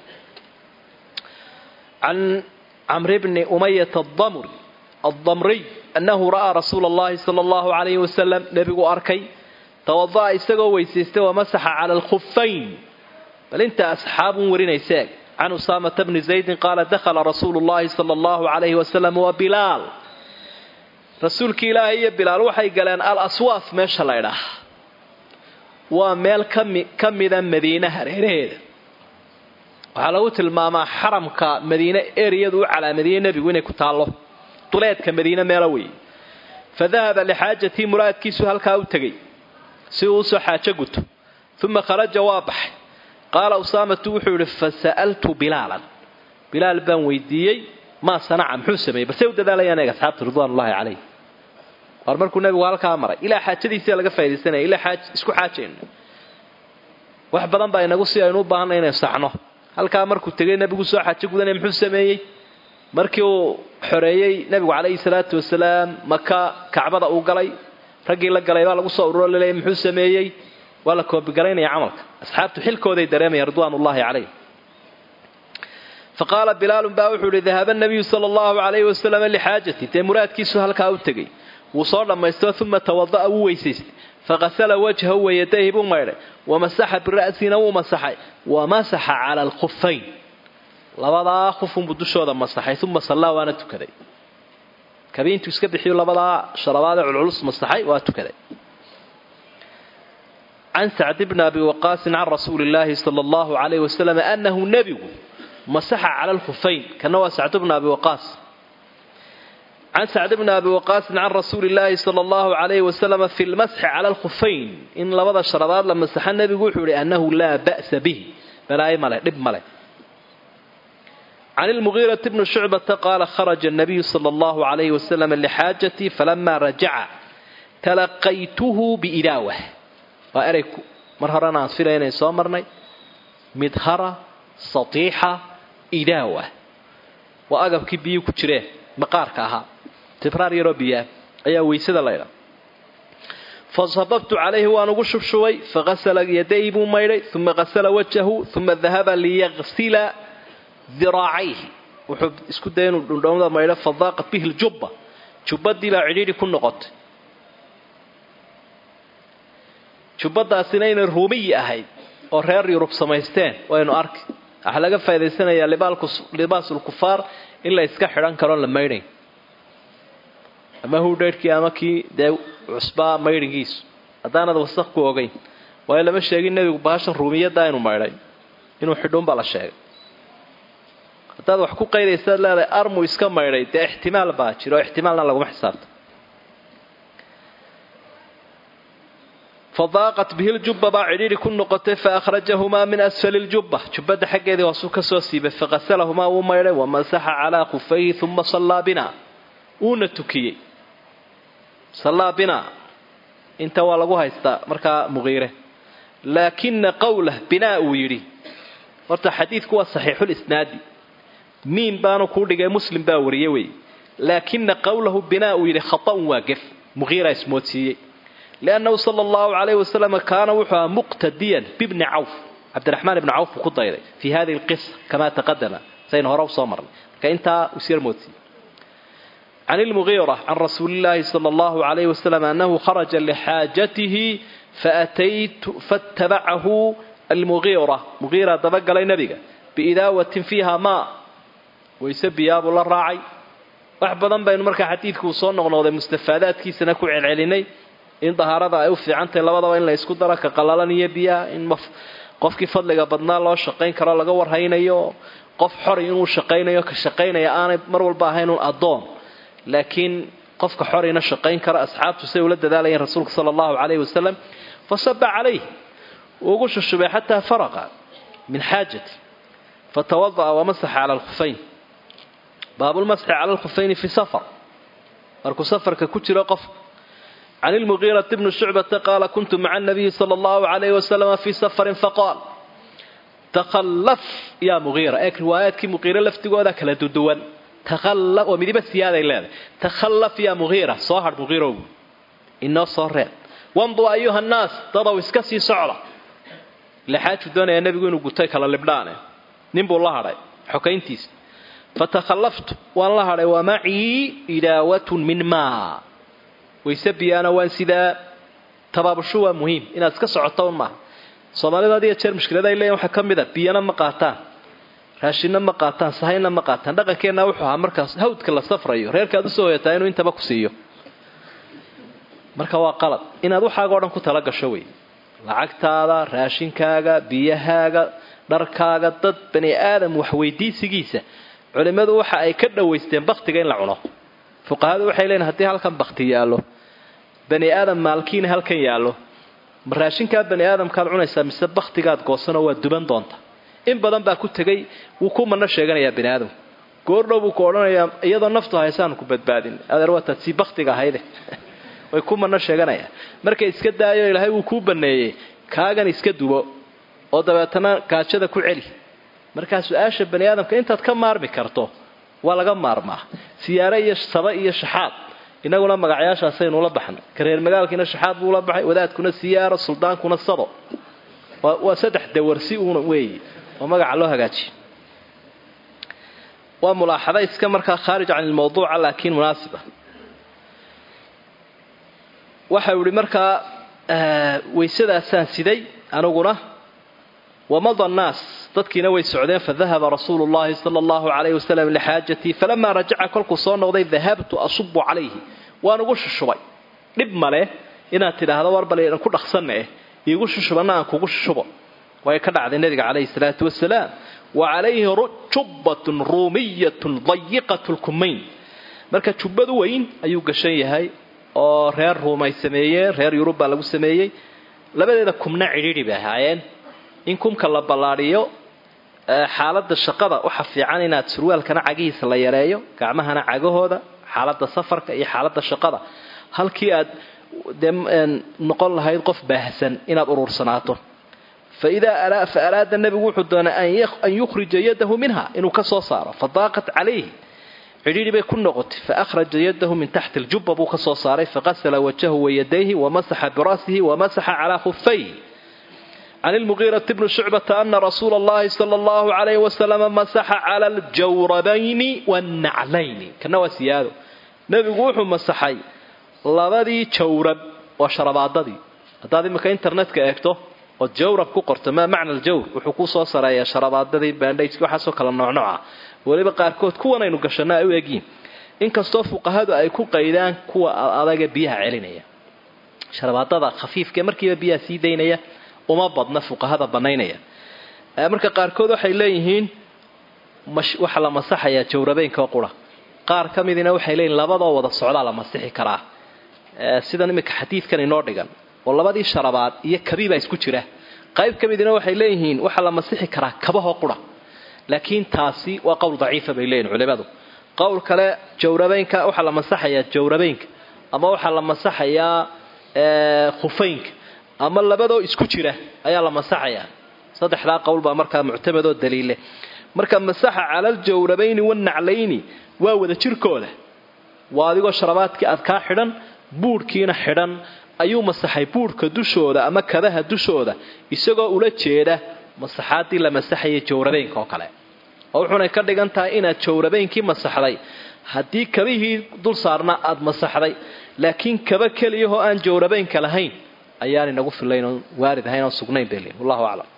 can camri bni umayata adamri addamriy annahu ra'aa rasuula allahi sala allahu calayhi wasalam nebiguu arkay tawada'a isagoo weysaystay wamasaxa cala alkhufayn bal inta asxaabun warinaysa eg can usaamata bni zaydin qaala dakhala rasuulu llahi sala allahu calayhi wasalam wa bilaal rasuulkii ilaahay iyo bilaal waxay galeen al aswaaf meesha la ydhaah waa meel kami ka mida madiine hareeraheeda waxaa lagu tilmaamaa xaramka madiine eriyadu u calaamadiyey nebigu inay ku taallo duleedka madiine meelo weeye fa dahaba lixaajatii muraadkiisu halkaa u tegey si uu usoo xaajo guto uma kharaja waa baxay qaala usaamatu wuxuu yidhi fa sa'altu bilaalan bilaal baan weydiiyey maa sanaca muxuu sameeyey balse u dadaalayaan eeg asxaabta ridwaanullahi calayh war markuu nebigu halkaa maray ilaa xaajadiisa laga faa'idaysanaya ilaa xaaj isku xaajayno wax badan baa inagu si aynu u baahanay inaynu saxno halkaa markuu tegay nebigu soo xaajo gudanaya muxuu sameeyey markii uu xoreeyey nebigu calayhi salaatu wasalaam maka kacbada uu galay raggii la galay baa lagu soo ururo laleeyay muxuu sameeyey waa la koobigalaynaya camalka asxaabtu xilkooday dareemayaan ridwaanullahi calayh faqaala bilaalun baa wuxuu ihi dahaba nabiyu sala allahu calayhi wasalam lixaajati dee muraadkiisu halkaa u tegey wuu soo dhammaysto uma tawada'a wuu weysaystay faqasala wajhahu wayadayhi buu maydhay wamasaxa bira'sina wuu masaxay wamasaxa cala alkhufayn labadaa khufunbuu dushooda masaxay uma sallaa waana tukaday kabiintuu iska bixiyu labadaa sharabaadee culculus masaxay waa tukaday can sacd bni abi waqaasin can rasuuli illaahi sala allahu calayhi wasalam annahu nebigu masaxa cala alkhufayn kana waa sacd bni abi waqaas can sacd bni abi waqaasin can rasuuli illaahi sala allahu calayhi wasalama fi lmasxi cala alkhufayn in labada sharabaad la masaxa nebigu wuxuu ihi annahu laa ba'sa bihi balaayo male dhib male can ilmugiirati bni shucbata qaala kharaja annabiyu sala allahu calayhi wasalam lixaajatii falama rajaca talaqaytuhu biidaawah waa erey mar horena aan filaya inayn soo marnay midhara satiixa idaawa waa agabkii biyuu ku jireen maqaarka ahaa tibraar yaroo biyaa ayaa weysada laydha fasababtu calayhi waan ugu shubshubay fagasala yaday buu maydhay uma gasala wajahu uma dahaba liyagsila diraacayhi wuxuu isku daya inuu dhundhowmada maydho fadaaqat bihi ljubba jubbadii baa cidhiidhi ku noqotay jubbadaasina inay ruumiyi ahayd oo reer yurub samaysteen waynu arki waxaa laga faa'idaysanayaa libaasulkufaar in la iska xidhan karo la maydhay ama hudhaydhkii ama kii dee cusbaa maydhigiisu haddaanad wasaq ku ogeyn waayo lama sheegin nebigu baashan ruumiyaddaa inuu maydhay inuu xidhuunbaa la sheegay haddaad wax ku qaydaysaad leedahay armu iska maydhay dee ixtimaal baa jiro oo ixtimaalna laguma xisaabto fadaaqat bihi ljubba baa cidhiidhi ku noqotay faahrajahumaa min asfali ljubba jubbadda xaggeedii hoosuu ka soo siibay faqasalahumaa wuu maydhay wamasaxa calaa khufayhi uma sallaa bina wuuna tukiyey sallaa bina inta waa lagu haystaa markaa muqiire laakina qawlah binaa uu yidhi horta xadiidku waa saxiixulisnaadi miin baanu kuu dhigay muslim baa wariye wey laakina qawlahu binaa uu yidhi khata'un waa gef muqiira ismoodsiiyey liannahu sala allahu calayhi wasalam kaana wuxuu ahaa muqtadiyan bibni cawf cabdiraxmaan ibni cawf buu ku dayday fii hadihi alqisa kamaa taqadama saynu hore usoo marnay marka intaa usyar moodsiiyey can ilmugiira can rasuuli illaahi sala allahu calayhi wasalam annahu kharaja lixaajatihi faataytu faatabacahu almugiira mugiira dabagalay nebiga biidaawatin fiiha maa wayse biyaabuu la raacay wax badan baynu markaa xadiidkuu soo noqnoqday mustafaadaadkiisana ku celcelinay in dahaarada ay u fiicantahay labadaba in la isku daro ka qalalan iyo biyaha in qofkii fadliga badnaa loo shaqayn karo laga warhaynayo qof xori inuu shaqaynayo ka shaqaynaya aanay mar walba ahayn un addoon laakiin qofka xorina shaqayn kara asxaabtu say ula dadaalayeen rasuulka sala allahu calayhi wasalam fasaba calayh wuu ugu shushubay xataa faraqa min xaajati fatawada'a wamasaxa cala alkhufayn baabulmasxi cala alkhufayni fi safar markuu safarka ku jiro qof can ilmugiirati bni shucbata qaala kuntu maca anabiyi sala allahu calayhi wasalama fii safarin faqaal takhallaf yaa mugiira eeg riwaayaadkii muqiire laftigooda kala duduwan oo midiba siyaaday leedahay takhallaf yaa mugiira soo hadh mugiirow inoo soo reeb wamdu ayuha nnaas dadow iska sii socda lexaaju doonaya nebigu inuu gutay kala libdhaane ninbuu la hadhay xokayntiisa fatakhallaftu waan la hadhay wa macii idaawatun min maa wayse biyaana waan sidaa tabaabushu waa muhiim inaad iska socoto un maaha soomaalida had iyo jeer mushkilada ay leeyihin waxaa ka mid a biyana ma qaataan raashinna ma qaataan sahayna ma qaataan dhaqankeenna wuxuu ahaa markaas hawdka la safrayo reerkaad usoo hoyataa inuu intaba ku siiyo marka waa qalad inaad waxaaga o dhan ku tala gasho wey lacagtaada raashinkaaga biyahaaga dharkaaga dad bani aadam waxweydiisigiisa culimmadu waxa ay ka dhowaysteen baktiga in la cuno fuqahadu waxay leeyiin haddii halkan bakti yaallo bani aadam maalkiina halkan yaallo ma raashinkaa bani aadamkaad cunaysaa mise baktigaad goosanoo waa duban doonta in badan baa ku tegay wuu ku mana sheeganayaa bani aadamku goordhow buu ku odhanayaa iyadoo naftu haysaanu ku badbaadin adeer waataad sii baktiga ahayde way ku mana sheeganayaan markay iska daayo ilaahay wuu kuu baneeyey kaagan iska dubo oo dabeetana gaajada ku celi markaa su-aasha bani aadamka intaad ka maarmi karto waa laga maarmaa siyaare iyo saba iyo shaxaad inaguna magacyaashaasaynuula baxnay kareer magaalkiina shaxaad buula baxay wadaadkuna siyaaro suldaankuna sado waa saddex dawarsi uuna weeye oo magaca loo hagaajiye waa mulaaxada iska markaa khaarij can ilmawduuca laakiin munaasiba waxau ihi markaa waysadaasaan siday aniguna wamada annaas dadkiina way socdeen fadahaba rasuulu llahi sala allahu calayhi wasalam lixaajatii falamaa rajaca kolkuu soo noqday dahabtu asubu calayhi waan ugu shushubay dhib male inaad tidhaahdo war bal ku dhaqsanne eh iigu shushubanna aan kugu shushubo way ka dhacday nabiga calayhi salaatu wasalaam wa calayhi jubbatun ruumiyatun dayiqat lkumayn marka jubbadu weyn ayuu gashan yahay oo reer ruum ay sameeyeen reer yurub baa lagu sameeyey labadeeda kumna cidhiidhi bay ahaayeen in kumka la ballaadhiyo xaaladda shaqada waxa fiican inaad surwaalkana cagihiisa la yareeyo gacmahana cagahooda xaaladda safarka iyo xaaladda shaqada halkii aad dee noqon lahayd qof baahsan inaad urursanaato faidaa fa araada nebigu wuxuu doonay an yukhrija yadahu minha inuu ka soo saaro fadaaqat calayhi cidhiidhi bay ku noqotay faahraja yadahu min taxti aljubba buu ka soo saaray faqasala wajahu wayadayhi wamasaxa bira'sihi wamasaxa calaa khufayhi can ilmugiirati bni shucbata ana rasuula allahi sala allahu calayhi wasalama masaxa cala aljawrabayni wannaclayni kana waa siyaado nebigu wuxuu masaxay labadii jawrab waa sharabaadadii haddaad iminka internetka eegto ood jawrab ku qorto maa macna aljawr wuxuu kuu soo sareeyaa sharabaadadii bandhajki waxaasoo kala noocnooca weliba qaarkood kuwanaynu gashanno ay u egyiin inkastoo fuqahadu ay ku qaydaan kuwa adaga biyaha celinaya sharabaadada khafiifkae markiiba biyaha sii daynaya uma badna fuqahada banaynaya marka qaarkood waxay leeyihiin waxaa la masaxayaa jawrabeynka qura qaar ka midina waxay leeyihin labadoo wada socdaa la masixi karaa sidan iminka xadiidkan inoo dhigan oo labadii sharabaad iyo kabiibaa isku jira qayb ka midina waxay leeyihiin waxaa la masixi karaa kabahoo qura laakiin taasi waa qowl daciifa bay leeyihin culimadu qowl kale jawrabeynka waxaa la masaxayaa jawrabeynka ama waxaa la masaxayaa khufaynka ama labadoo isku jira ayaa la masaxayaa saddexdaa qowl baa markaa muctamadoo daliille marka masaxa cala aljawrabayni wannaclayni waa wada jirkooda waa adigoo sharabaadkii aad kaa xidhan buudhkiina xidhan ayuu masaxay buudhka dushooda ama kabaha dushooda isagoo ula jeeda masaxaaddii la masaxayay jawrabeynka oo kale oo wuxuunay ka dhigan tahay inaad jawrabeynkii masaxday haddii kabihii dul saarna aad masaxday laakiin kaba keliyahoo aan jawrabeynka lahayn ayaan inagu filayn oon waarid ahayn oon sugnayn bay leeyiin wallahu aclam